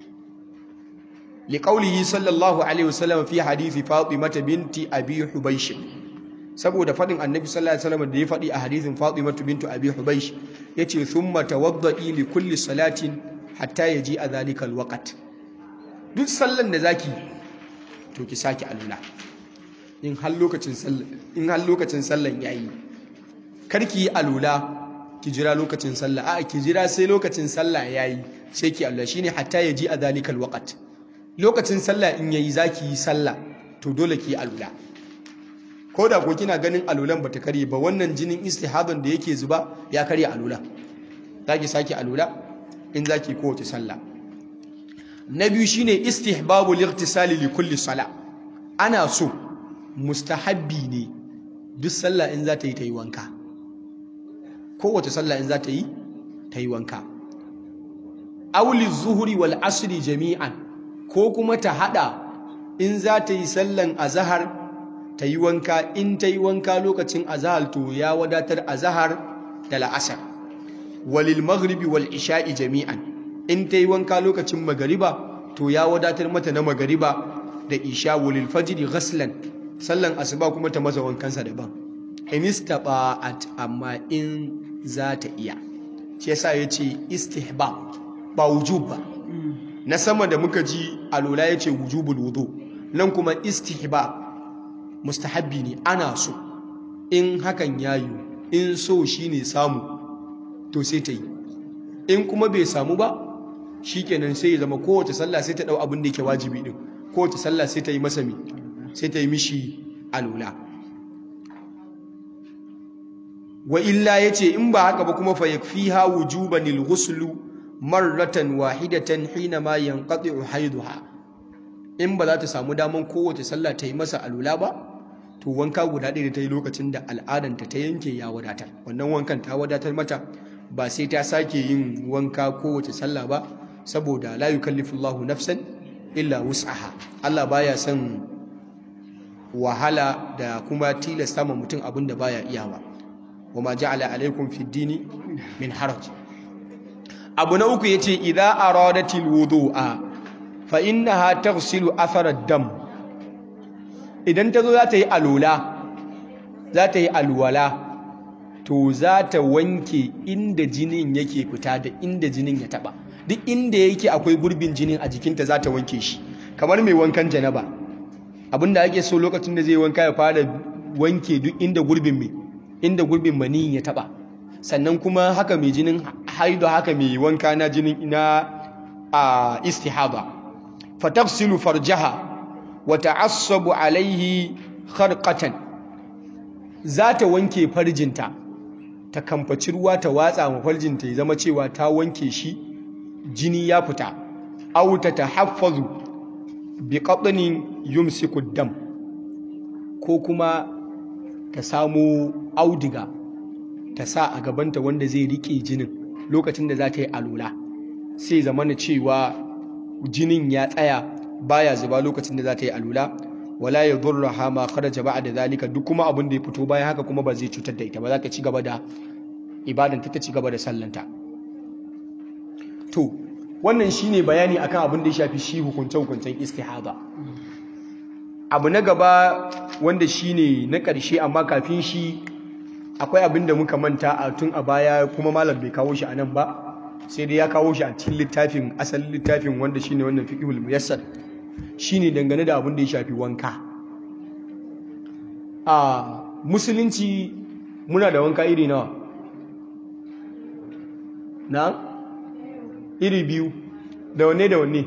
liqaulihi sallallahu alaihi wasallam fi hadisi fatimah binti abi hubaysh saboda fadin annabi sallallahu alaihi wasallam da ya fadi a hadisin fatimah binti abi hubaysh yace thumma tawadda'i li kulli salatin hatta yaji a zalika alwaqt duk sallan da zaki to ki sake alula in har lokacin sallan in har lokacin sallan yayi karki yi alula ki jira lokacin sallah a ki jira sai lokacin sallah yayi sai ki Allah shine hatta yaji a zalikal waqt lokacin sallah in yayi zaki yi sallah to dole ki alula ko da ko kina ganin alulan bata kare ba wannan jinin istihadan da yake zuba ya kare alula zaki saki alula in zaki kowace sallah na biyu shine istihbabu lightisali li kulli sala ana so mustahabbi ne duk sallah in za ta yi ta yi wanka kowace sallah in za ta yi ta yi wanka auli zuhuri wal asri jami'an ko kuma ta hada in za ta yi sallan azahar ta yi wanka in ta yi wanka lokacin azahar to ya wadatar azahar da la'asar walil maghribi wal isha'i jami'an in ta yi wanka lokacin magariba to ya wadatar mata na magariba da isha walil fajri ghaslan sallan asuba kuma ta masa wankansa daban in istaba'at amma in za ta iya shi yasa yace istihbab ba wujub ba na sama da muka ji alola yace wujubul wudu nan kuma istihbab mustahabbi ne ana so in hakan yayi in so shine samu to sai ta yi in kuma bai samu ba shikenan sai ya zama kowace sallah sai ta dau abin da yake wajibi din kowace sallah sai ta yi masa mi sai ta yi mishi alola wa illa yace in ba haka ba kuma fa yakfiha wujuban al-ghusl marratan wahidatan hina ma yanqati'u haiduha in ba za ta samu daman kowace sallah ta yi masa alula ba to wanka guda ɗaya da ta yi lokacin da al'adanta ta yanke ya wadatar wannan wankan ta wadatar mata ba sai ta sake yin wanka kowace sallah ba saboda la yukallifullahu nafsan illa wus'aha Allah baya son wahala da kuma tilasta ma mutum abin da baya iyawa wa ma ja'ala alaikum fid dini min haraj abu na uku yace idza aradatil wudu'a fa innaha taghsilu athara dam idan ta zo za ta yi alola za ta yi alwala to za ta wanke inda jinin yake fita da inda jinin ya taba duk inda yake akwai gurbin jinin a jikinta za ta wanke shi kamar mai wankan janaba abinda ake so lokacin da zai wanka ya fara wanke duk inda gurbin mai inda gurbin maniyin ya taba sannan kuma haka mai jinin haidu haka mai wanka na jinin na a istihaba fatafsilu farjaha wa ta'assabu alaihi kharqatan za ta wanke farjinta ta kamfaci ruwa ta watsa ma farjinta ya zama cewa ta wanke shi jini ya fita aw ta tahaffazu bi qatnin yumsiku dam ko kuma ta samu audiga ta sa a gabanta wanda zai rike jinin lokacin da za ta yi alola sai zamana cewa jinin ya tsaya baya zuba lokacin da za ta yi alola wala ya durraha ma kharaja ba'da zalika duk kuma abin da ya fito bayan haka kuma ba zai cutar da ita ba za ta ci gaba da ibadanta ta ci gaba da sallanta to wannan shine bayani akan abin da ya shafi shi hukunce-hukuncen istihada abu na gaba wanda shine na ƙarshe amma kafin shi akwai abin da muka manta a tun a baya kuma malam bai kawo shi a nan ba sai dai ya kawo shi a cikin littafin asalin littafin wanda shine wannan fiqhul muyassar shine dangane da abin da ya shafi wanka a musulunci muna da wanka iri nawa na iri biyu da wanne da wanne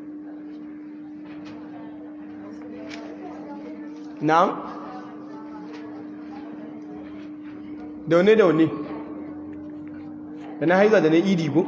na da wanne da wanne da na haiza da na idi ko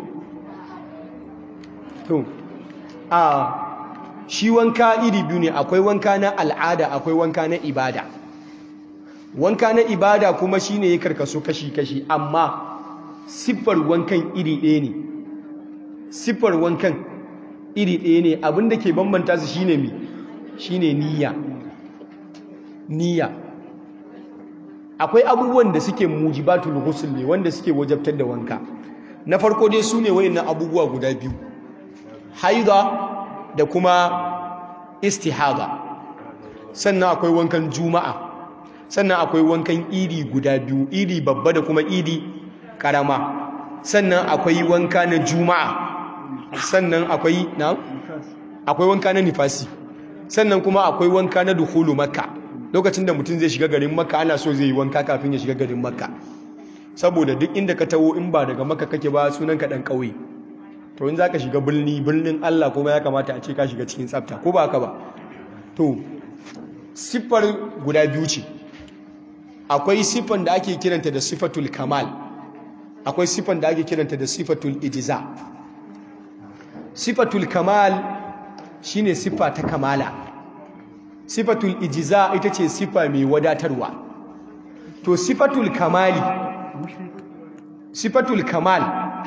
to a shi wanka iri biyu ne akwai wanka na al'ada akwai wanka na ibada wanka na ibada kuma shine ya karkaso kashi-kashi amma siffar wankan iri ɗaya ne siffar wankan iri ɗaya ne abinda ke bambanta su shine mi shine niyya niyya akwai abubuwan da suke mujibatul ghusl ne wanda suke wajabtar da wanka na farko dai su ne wayannan abubuwa guda biyu haida da kuma istihada sannan akwai wankan juma'a sannan akwai wankan idi guda biyu idi babba da kuma idi karama sannan akwai wanka na juma'a sannan akwai na akwai wanka na nifasi sannan kuma akwai wanka na dukhulu makka lokacin da mutum zai shiga garin makka ana so zai yi wanka kafin ya shiga garin makka saboda duk inda ka taho in ba daga makka kake ba sunan ka dan kauye to in zaka shiga birni birnin Allah kuma ya kamata a ce ka shiga cikin tsafta ko ba haka ba to siffar guda biyu ce akwai siffan da ake kiranta da sifatul kamal akwai siffan da ake kiranta da sifatul ijza sifatul kamal shine siffa ta kamala sifatul ijza ita ce siffa mai wadatarwa to sifatul kamali sifatul kamal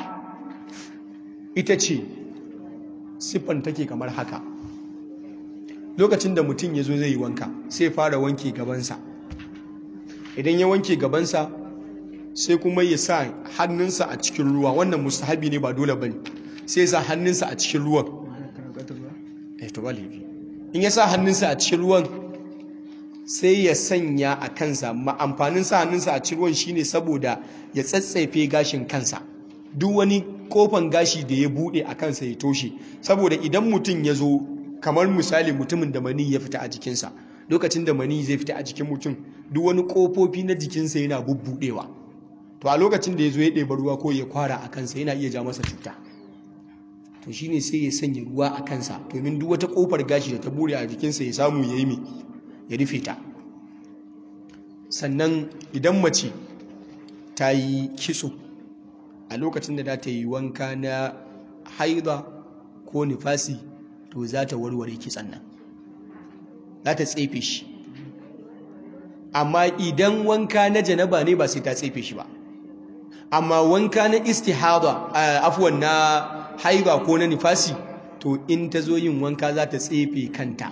ita ce siffan take kamar haka lokacin da mutum ya zo zai yi wanka sai fara wanke gabansa idan ya wanke gabansa sai kuma ya sa hannunsa a cikin ruwa wannan mustahabi ne ba dole bane sai ya sa hannunsa a cikin ruwan eh to ba laifi in ya sa hannunsa a cikin ruwan sai ya sanya a kansa ma amfanin sa hannunsa a cikin ruwan shine saboda ya tsatsaife gashin kansa duk wani kofan gashi da ya bude a kansa ya toshe saboda idan mutum ya zo kamar misali mutumin da mani ya fita a jikinsa lokacin da mani zai fita a jikin mutum duk wani kofofi na jikinsa yana bubbudewa to a lokacin da ya zo ya ɗeba ruwa ko ya kwara a kansa yana iya ja masa cuta to shine sai ya sanya ruwa a kansa domin duk wata kofar gashi da ta bure a jikinsa ya samu ya yi mai ya rufe ta sannan idan mace ta yi kitso a lokacin da za ta yi wanka na haida ko nifasi to za ta warware kitsan nan za ta tsefe shi amma idan wanka na janaba ne ba sai ta tsefe shi ba amma wanka na istihada afuwan na haiba ko na nifasi to in ta zo yin wanka za ta tsefe kanta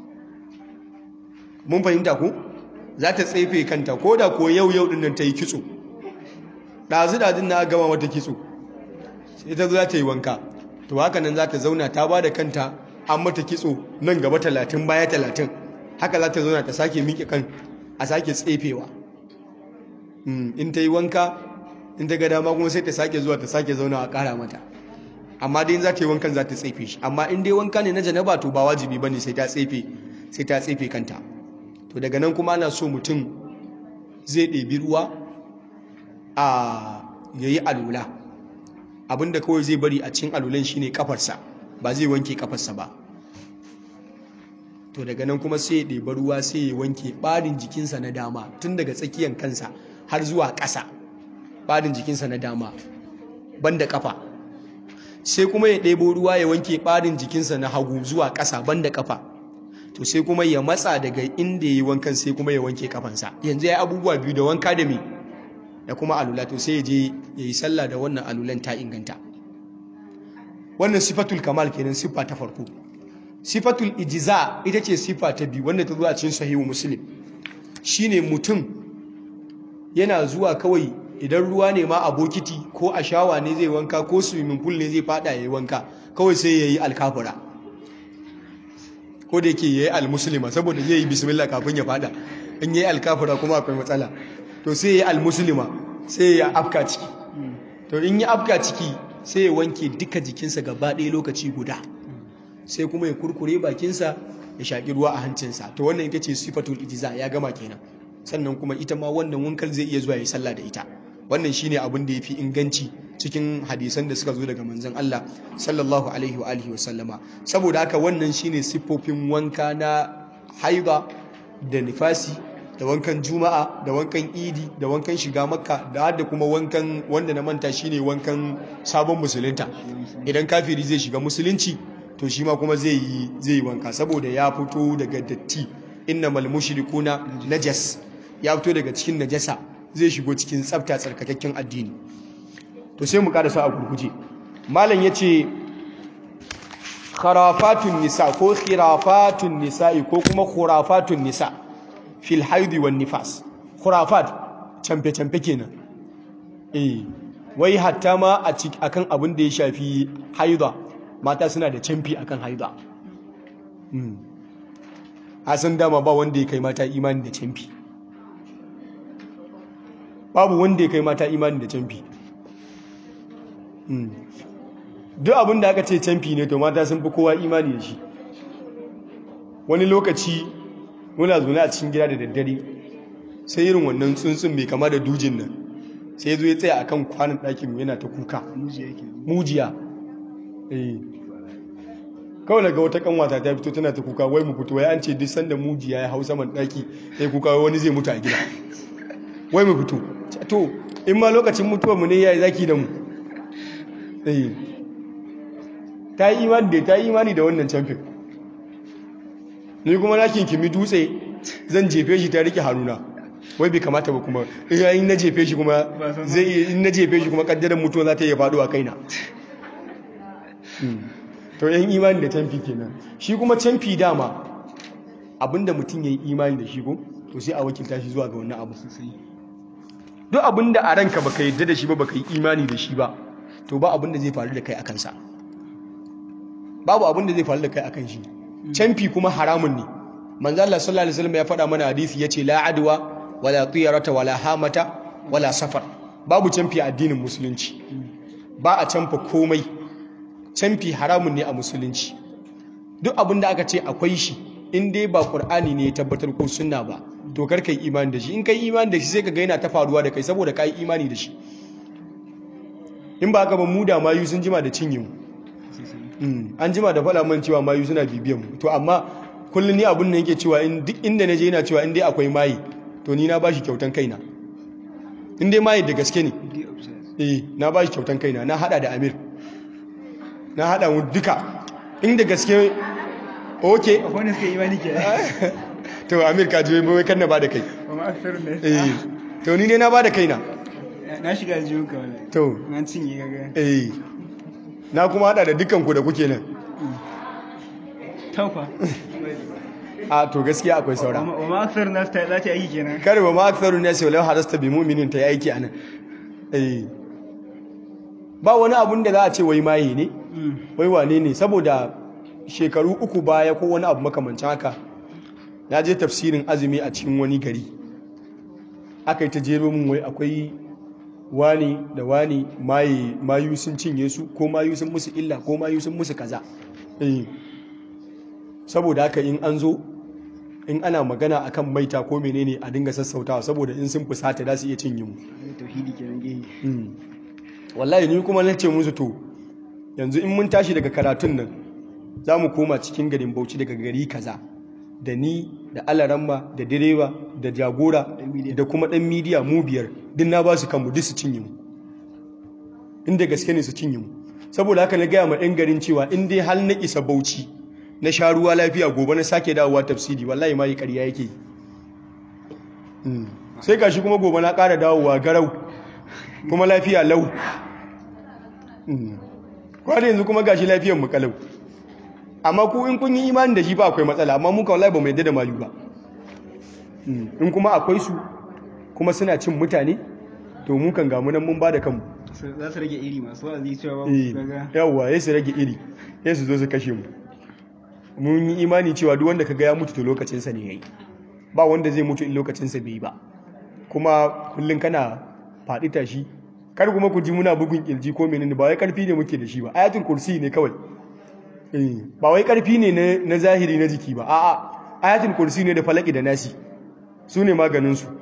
mun fahimta ku za ta tsefe kanta ko da ko yau yau dinnan ta yi kitso ɗazu-ɗazun na gama wata kitso sai ta zo za ta yi wanka to haka nan za ta zauna ta ba da kanta an mata kitso nan gaba talatin baya talatin haka za ta zauna ta sake miƙe kan a sake tsefewa in ta yi wanka in ta ga dama kuma sai ta sake zuwa ta sake zauna a ƙara mata amma dai za ta yi wankan za ta tsefe shi amma in dai wanka ne na janaba to ba wajibi ba ne sai ta tsefe sai ta tsefe kanta to daga nan kuma ana so mutum zai ɗebi ruwa a yayi alula abinda kawai zai bari a cikin alulan shine kafarsa ba zai wanke kafarsa ba to daga nan kuma sai ya ɗeba ruwa sai ya wanke ɓarin jikinsa na dama tun daga tsakiyar kansa har zuwa ƙasa ɓarin jikinsa na dama banda kafa sai kuma ya ɗebo ruwa ya wanke ɓarin jikinsa na hagu zuwa ƙasa banda kafa to sai kuma ya matsa daga inda ya yi wankan sai kuma ya wanke kafansa yanzu ya yi abubuwa biyu da wanka da me da kuma alula to sai ya je ya yi sallah da wannan alulan ta inganta wannan sifatul kamal kenan siffa ta farko sifatul ijiza ita ce siffa ta biyu wanda ta zo a cikin sahihu muslim shine mutum yana zuwa kawai idan ruwa ne ma a bokiti ko a shawa ne zai wanka ko swimming pool ne zai fada ya yi wanka kawai sai ya yi alkafura ko da yake ya yi almuslima saboda zai yi bismillah kafin ya fada in ya yi alkafura kuma akwai matsala to sai ya yi almuslima sai ya afka ciki to in ya afka ciki sai ya wanke duka jikinsa gaba ɗaya lokaci guda sai kuma ya kurkure bakinsa ya shaƙi ruwa a hancinsa to wannan ita ce sifatul ijiza ya gama kenan sannan kuma ita ma wannan wankal zai iya zuwa ya sallah da ita wannan shine abin da yafi inganci cikin hadisan da suka zo daga manzon Allah sallallahu alaihi wa alihi wa sallama saboda haka wannan shine siffofin wanka na haida da nifasi da wankan juma'a da wankan idi da wankan shiga makka da da kuma wankan wanda na manta shine wankan sabon musulunta idan kafiri zai shiga musulunci to shi ma kuma zai yi zai yi wanka saboda ya fito daga datti innamal mushrikuna najas ya fito daga cikin najasa zai shigo cikin tsafta tsarkakakken addini to sai mu karasa a gurguje malam yace kharafatun nisa ko khirafatun nisa'i ko kuma khurafatun nisa fil haidi wan nifas khurafat camfe camfe kenan eh wai hatta ma a akan abin da ya shafi haida mata suna da camfi akan haida mm san dama ba wanda ya kai mata imani da camfi babu wanda ya kai mata imani da camfi duk abin da aka ce camfi ne to mata sun fi kowa imani da shi wani lokaci muna zaune a cikin gida da daddare sai irin wannan tsuntsun mai kama da dujin nan sai ya zo ya tsaya akan kwanan ɗakin mu yana ta kuka mujiya kawai daga wata kanwata ta fito tana ta kuka wai mu fito wai an ce duk sanda mujiya ya hau saman ɗaki sai kuka wani zai mutu a gida wai mu fito to in ma lokacin mutuwar mu ne yayi zaki da mu eh ta yi imani da ta yi imani da wannan champion ni kuma na kinkimi dutse zan jefe shi ta rike haruna wai bai kamata ba kuma in na jefe shi kuma zai in na jefe shi kuma kaddaran mutuwa za ta iya faɗo a kaina to yan imani da canfi kenan shi kuma canfi dama abinda mutum ya yi imani da shi ko to sai a wakilta shi zuwa ga wannan abu duk abinda a ranka baka yadda da shi ba baka yi imani da shi ba to ba abinda zai faru da kai akan sa babu abinda zai faru da kai akan shi canfi kuma haramun ne manzo Allah sallallahu alaihi wasallam ya faɗa mana hadisi yace la adwa wala tiyarata wala hamata wala safar babu canfi a addinin musulunci ba a canfa komai canfi haramun ne a musulunci duk abinda aka ce akwai shi in dai ba qur'ani ne ya tabbatar ko sunna ba to kar kai imani da shi in kai imani da shi sai ka ga yana ta faruwa da kai saboda kai imani da shi in ba haka ba mu da mayu sun jima da cinye mu an jima da faɗa man cewa mayu suna bibiyan mu to amma kullum ni abin da yake cewa in duk inda na je yana cewa in dai akwai mayi to ni na bashi kyautan kaina in dai mayi da gaske ne eh na bashi kyautan kaina na hada da Amir na hada mu duka inda gaske okay wani suka imani ke to Amir ka je bai kan na bada kai kuma aksar ne eh to ni ne na bada kaina na shiga jiyo ka wala to an cinye gaga eh na kuma hada da dukkan ku da kuke nan taufa a to gaskiya akwai saura wa ma aksar nasu ta za ta yi aiki kenan kare ba ma aktharu nas walau harasta bi mu'minin ta yi aiki anan eh ba wani abun da za a ce wai maye ne wai wane ne saboda shekaru uku baya ko wani abu makamancin haka na je tafsirin azumi a cikin wani gari aka yi ta jero min wai akwai wani da wani maye mayu sun cinye su ko mayu sun musu illa ko mayu sun musu kaza eh saboda haka in an zo in ana magana akan maita ko menene a dinga sassautawa saboda in sun fusata za su iya cinye mu tauhidi kenan gehi Mm. wallahi ni kuma na ce musu to yanzu in mun tashi daga karatun nan za mu koma cikin garin bauchi daga gari kaza da ni da alaramma da direba da jagora da kuma dan midiya mu biyar din na ba su kanmu duk su cinye mu inda gaske ne su cinye mu saboda haka na gaya ma ɗan garin cewa in dai hal na isa bauchi na sha ruwa lafiya gobe na sake dawowa tafsiri wallahi ma yi ƙarya yake yi Mm. sai gashi kuma gobe na ƙara dawowa garau kuma lafiya lau kwanan yanzu kuma gashi lafiyan mu kalau amma ku in kun yi imani da shi ba akwai matsala amma muka wallahi ba mu yadda da mayu ba in kuma akwai su kuma suna cin mutane to mu kan gamu nan mun ba da kanmu za su rage iri masu wa'azi cewa ba Eh, gaga yawwa ya su rage iri ya su zo su kashe mu mun yi imani cewa duk wanda kaga ya mutu to lokacinsa ne yayi ba wanda zai mutu in lokacinsa bai yi ba kuma kullum kana faɗi tashi kar kuma ku ji muna bugun kirji ko menene ba wai karfi ne muke da shi ba ayatul kursi ne kawai Eh, ba wai karfi ne na- na zahiri na jiki ba a'a ayatul kursi ne da falaki da nasi su ne maganin su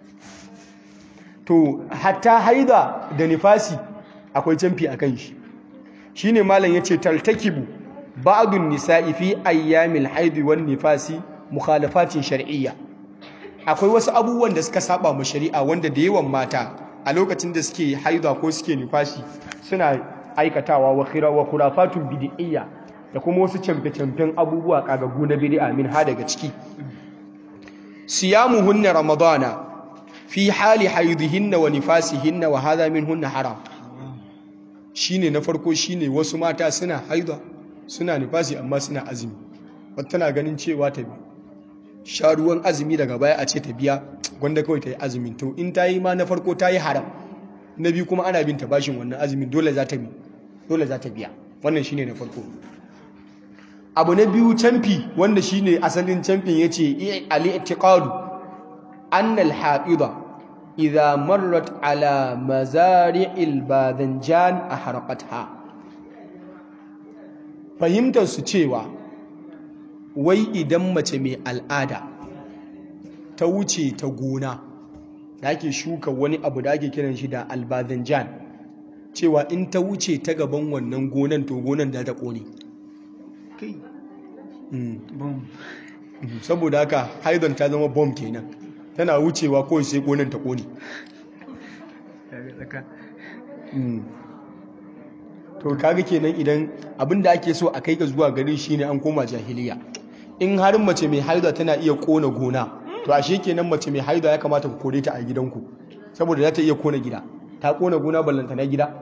to hatta haida da nifasi akwai canfi a kan shi shine malam yace taltakibu ba'dun nisa'i fi ayyamil haidi wan nifasi mukhalafatin shar'iyya akwai wasu abubuwan da suka saba ma shari'a wanda da yawan mata a lokacin da suke haida ko suke nifasi suna aikatawa wa khira wa khurafatun bid'iyya da kuma wasu camfe-camfen abubuwa kagagu na bid'a min ha daga ciki siyamuhunna ramadana fi hali haidihinna wa nifasihinna wa hadha minhunna haram shine na farko shine wasu mata suna haida suna nifasi amma suna azumi wata tana ganin cewa ta bi sha ruwan azumi daga baya a ce ta biya gwanda kawai ta yi azumin to in ta yi ma na farko ta yi haram na biyu kuma ana bin ta bashin wannan azumin dole za ta bi dole za ta biya wannan shine na farko abu na biyu canfi wanda shine asalin canfin yace al-i'tiqadu anna al-ha'ida idha marrat ala mazari'il badanjan ahraqatha fahimtar su cewa wai idan mace mai al'ada ta wuce ta gona da ake shuka wani abu da ake kiran shi da albadanjan cewa in ta wuce ta gaban wannan gonan to gonan da ta kone kai Mm. bom Mhm. saboda haka haidon ta zama bom kenan tana wucewa kawai sai gonan ta kone daga tsaka to kaga kenan idan abinda ake so a kai ga zuwa gari shine an koma jahiliya in har mace mai haida tana iya kona gona to ashe kenan mace mai haida ya kamata ku kore ta a gidanku saboda za ta iya kona gida ta kona gona ballanta na gida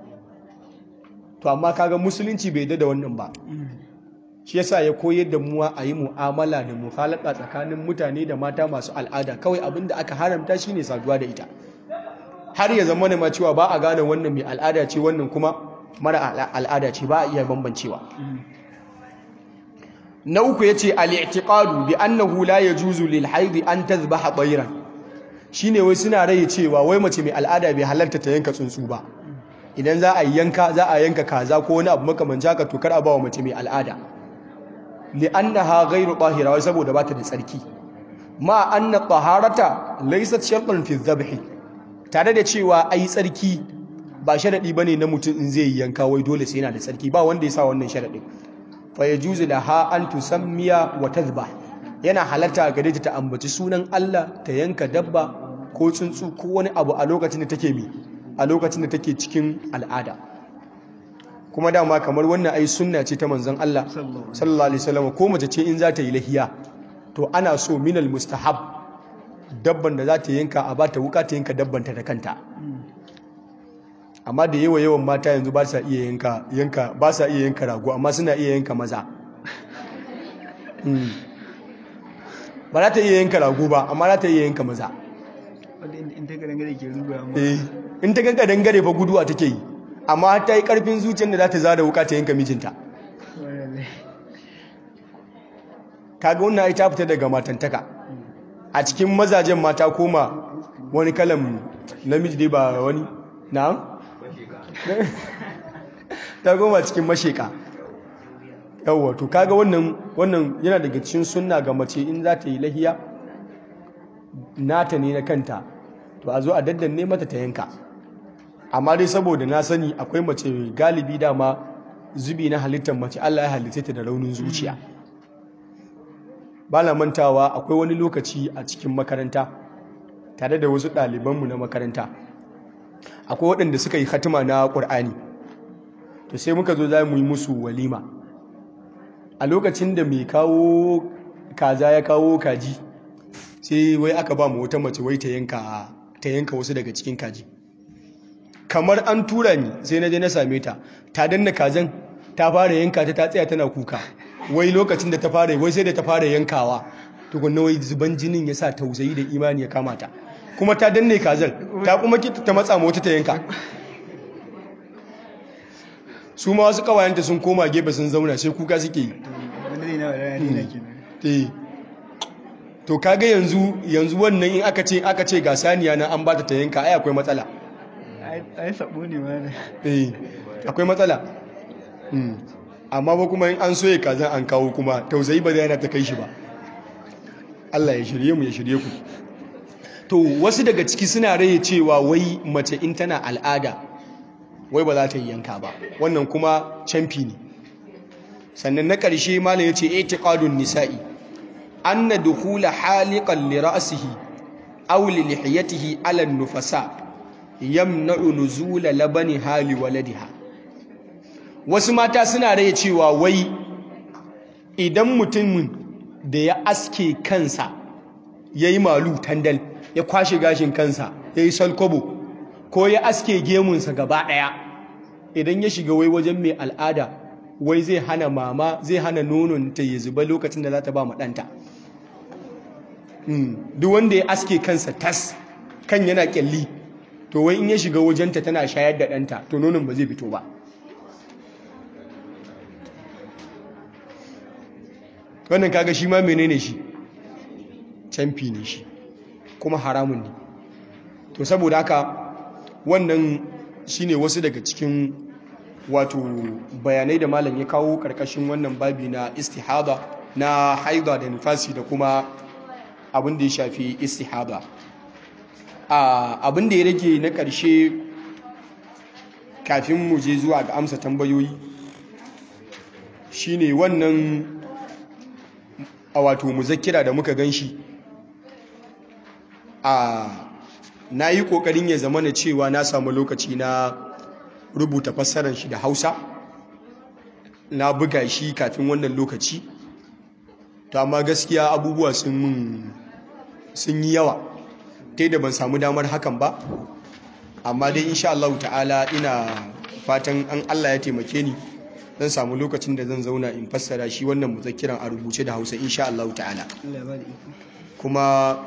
to amma kaga musulunci bai yarda da wannan ba shi yasa ya koyar da muwa a yi mu'amala da mufalaka tsakanin mutane da mata masu al'ada kawai abinda aka haramta shine saduwa da ita har ya zama ma cewa ba a gane wannan mai al'ada ce wannan kuma mara ala- al'ada ce ba a iya bambancewa na uku ya ce al'i'tiƙadu bi annahu la ya juzu lil haidi an tazbaha ɓairan shi ne wai suna rai cewa wai mace mai al'ada bai halarta ta yanka tsuntsu ba idan za a yi yanka za a yanka kaza ko wani abu makamanci haka to kar a ba wa mace mai al'ada li annaha ghairu tahira wai saboda ba ta da tsarki ma anna taharata laysat shartan fi dhabhi tare da cewa ai tsarki ba sharadi bane na mutum in zai yi yanka wai dole sai yana da tsarki ba wanda ya sa wannan sharadin fa yajuzu laha an tusammiya wa tadhbah yana halatta gare ta ta ambaci sunan Allah ta yanka dabba ko tsuntsu ko wani abu a lokacin da take mi a lokacin da take cikin al'ada kuma dama kamar wannan ai sunna ce ta manzon Allah sallallahu alaihi wasallam ko mace ce in za ta yi lahiya to ana so minal mustahab dabban da za ta yanka a ba ta wuka ta yanka dabbanta da kanta amma da yawa yawan mata yanzu ba sa iya yanka yanka ba sa iya yanka rago amma suna iya yanka maza Mm. ba za ta iya yanka rago ba amma za ta iya yanka maza wadda in- in ta garin gare ke ruga amma Eh, in ta ganka dangare fa guduwa take yi amma ta yi karfin zuciyar da za ta zada wuka ta yanka mijinta wallahi. kaga wannan ai ta fita daga matantaka a cikin mazajen mata koma wani kalan namiji dai ba wani na'am ta goma cikin masheka yawwa to kaga wannan wannan yana daga cikin sunna ga mace in za ta yi lahiya nata ne na kanta to a zo a daddanne mata ta yanka amma dai saboda na sani akwai mace galibi dama zubi na halittar mace Allah ya halitta ta da raunin zuciya ba na mantawa akwai wani lokaci a cikin makaranta tare da wasu ɗalibanmu na makaranta akwai waɗanda suka yi hatima na ƙur'ani to sai muka zo za mu yi musu walima a lokacin da mai kawo kaza ya kawo kaji sai wai aka ba mu wata mace wai ta yanka ta yanka wasu daga cikin kaji kamar an tura ni sai na je na same ta ta danna kazan ta fara yanka ta ta tsaya tana kuka wai lokacin da ta fara wai sai da ta fara yankawa tukunna wai zuban jinin ya sa tausayi da imani ya kama ta kuma ta danne kazan ta kuma kita ta matsa mota ta yanka su ma wasu kawayenta sun koma gefe sun zauna sai kuka suke yi wanda zai na wadana ne na kenan eh to kaga yanzu yanzu wannan in aka ce aka ce ga saniya na an bata ta yanka ai akwai matsala ai ai sabo ne ma da eh akwai matsala mm. amma ba kuma in an soye kazan an kawo kuma tausayi ba zai yana ta kai shi ba Allah ya shirye mu ya shirye ku to wasu daga ciki suna raye cewa wai mace in tana al'ada wai ba za ta yi yanka ba wannan kuma camfi ne sannan na ƙarshe malam ya ce itiqadun nisa'i anna dukhula haliqan li ra'sihi aw li lihiyatihi ala nufasa yamna'u nuzula labani hali waladiha wasu mata suna raye cewa wai idan mutumin da ya aske kansa yayi malu tandal ya kwashe gashin kansa yayi salkobo ko ya aske gemunsa gaba daya idan ya shiga wai wajen mai al'ada wai zai hana mama zai hana nonon ta ya zuba lokacin da za ta ba ma ɗanta duk wanda ya aske kansa tas kan yana kyalli to wai in ya shiga wajenta tana shayar da ɗanta to nonon ba zai fito ba wannan kaga shi ma menene shi canfi ne shi kuma haramun ne to saboda haka wannan shine wasu daga cikin wato bayanai da malam ya kawo karkashin wannan babi na istihada na haida da nifasi da kuma abin da ya shafi istihada abin da ya rage na ƙarshe kafin mu je zuwa ga amsa tambayoyi shine wannan a wato muzakkira da muka gan shi a na yi ƙoƙarin ya zama na cewa na samu lokaci na rubuta fassarar shi da hausa na buga shi kafin wannan lokaci to amma gaskiya abubuwa sun mun sun yi yawa ta da ban samu damar hakan ba amma dai insha Allah ta'ala ina fatan an Allah ya taimake ni zan samu lokacin da zan zauna in fassara shi wannan muzakkiran a rubuce da hausa insha Allah ta'ala Allah ya ba da iko kuma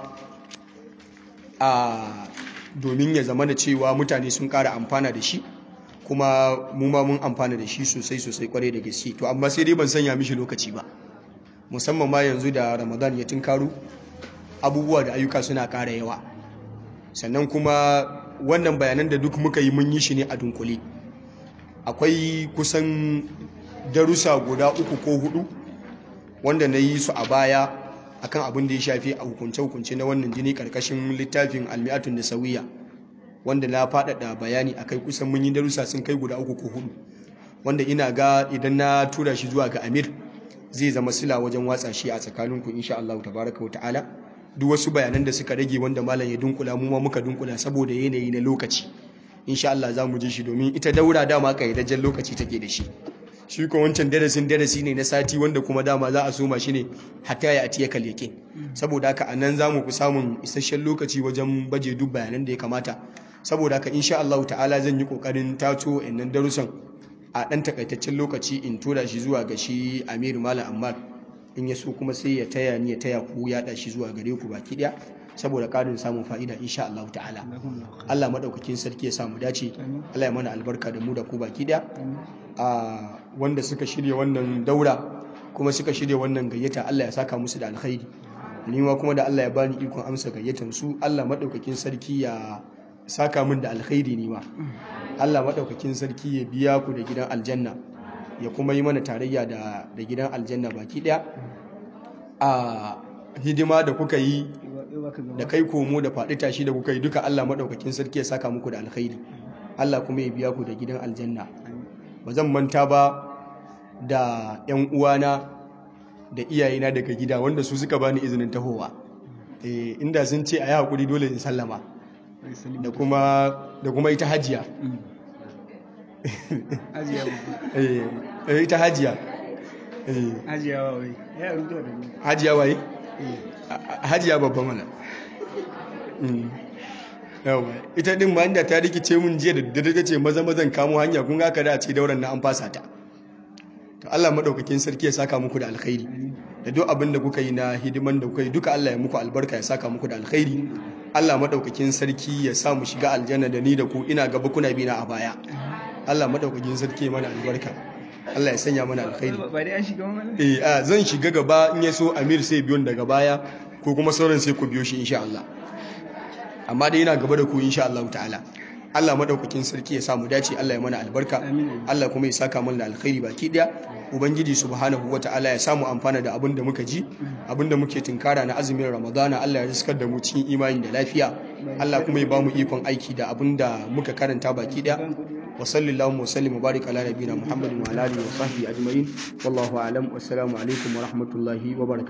a domin ya zama da cewa mutane sun ƙara amfana da shi kuma mu ma mun amfana da shi sosai sosai kwarai da gaske to amma sai dai ban sanya mishi lokaci ba musamman ma yanzu da ramadan ya tunkaro abubuwa da ayyuka suna ƙara yawa sannan kuma wannan bayanan da duk muka yi mun yi shi ne a dunkule akwai kusan darussa guda uku ko hudu wanda na yi su a baya akan abin da ya shafi a hukunce-hukunce na wannan jini karkashin littafin almi'atun da sauyiya wanda na faɗaɗa bayani a kai kusan mun yi darussa sun kai guda uku ko hudu wanda ina ga idan na tura shi zuwa ga amir zai zama sila wajen watsa shi a tsakaninku insha Allah tabaraka wa ta'ala duk wasu bayanan da suka rage wanda malam ya dunkula mu ma muka dunkula saboda yanayi na lokaci insha Allah za mu ji shi domin ita daura dama kayyadajjen lokaci take da shi shi ko wancan darasin darasi ne na sati wanda kuma dama za a soma shi ne hatta ya atiya kalyake saboda haka a nan za mu fi samun isasshen lokaci wajen baje duk bayanan da ya kamata saboda haka insha Allah ta'ala zan yi kokarin tato innan darussan a dan takaitaccen lokaci in tura shi zuwa ga shi Amir Malam Ammar in ya so kuma sai ya taya ni ya taya ku ya shi zuwa gare ku baki daya saboda karin samun fa'ida insha Allah ta'ala Allah madaukakin sarki ya samu dace Allah ya mana albarka da mu da ku baki daya a wanda suka shirya wannan daura kuma suka shirya wannan gayyata Allah ya saka musu da alkhairi ni ma kuma da Allah ya bani ikon amsa gayyatan su Allah madaukakin sarki ya saka min da alkhairi ni ma Allah madaukakin sarki ya biya ku da gidan aljanna ya kuma yi mana tarayya da da gidan aljanna baki daya a hidima da kuka yi da kai komo da faɗi tashi da kuka yi duka Allah madaukakin sarki ya saka muku da alkhairi Allah kuma ya biya ku da gidan aljanna ba zan manta ba da 'yan uwana da iyayena daga gida wanda su suka bani izinin tahowa eh inda sun ce a yi haƙuri dole in sallama da kuma da kuma ita hajiya Hajiya babba. eh eh, ita hajiya eh Hajiya wa wai. Ya rubuta da ni. hajiya waye Eh. A- a- hajiya babban mana Mm. yawa ita din ma inda ta rikice mun jiya da daddare ta ce maza mazan kamo hanya kun ga ka da ce dauran na an fasa ta to Allah madaukakin sarki ya saka muku da alkhairi da duk abin da kuka yi na hidiman da kuka yi duka Allah ya muku albarka ya saka muku da alkhairi Allah madaukakin sarki ya sa mu shiga aljanna da ni da ku ina gaba kuna bi na a baya Allah madaukakin sarki ya mana albarka Allah ya sanya mana alkhairi Ba ba dai an shiga mana? eh a zan shiga gaba in ya so Amir sai biyon daga baya ko kuma sauran sai ku biyo shi insha Allah amma dai yana gaba da ku insha Allah ta'ala Allah madaukakin sarki ya samu dace Allah ya mana albarka Amin. Allah kuma ya saka mana da alkhairi baki daya ubangiji subhanahu wata'ala ya samu amfana da abin da muka ji abin da muke tinkara na azumin ramadana Allah ya riskar da mu cikin imani da lafiya Allah kuma ya ba mu ikon aiki da abin da muka karanta baki daya wa sallallahu wa sallim wa barik ala nabiyina muhammadin wa ala alihi wa sahbihi ajma'in wallahu a'lam wassalamu alaikum wa rahmatullahi wa barakatuh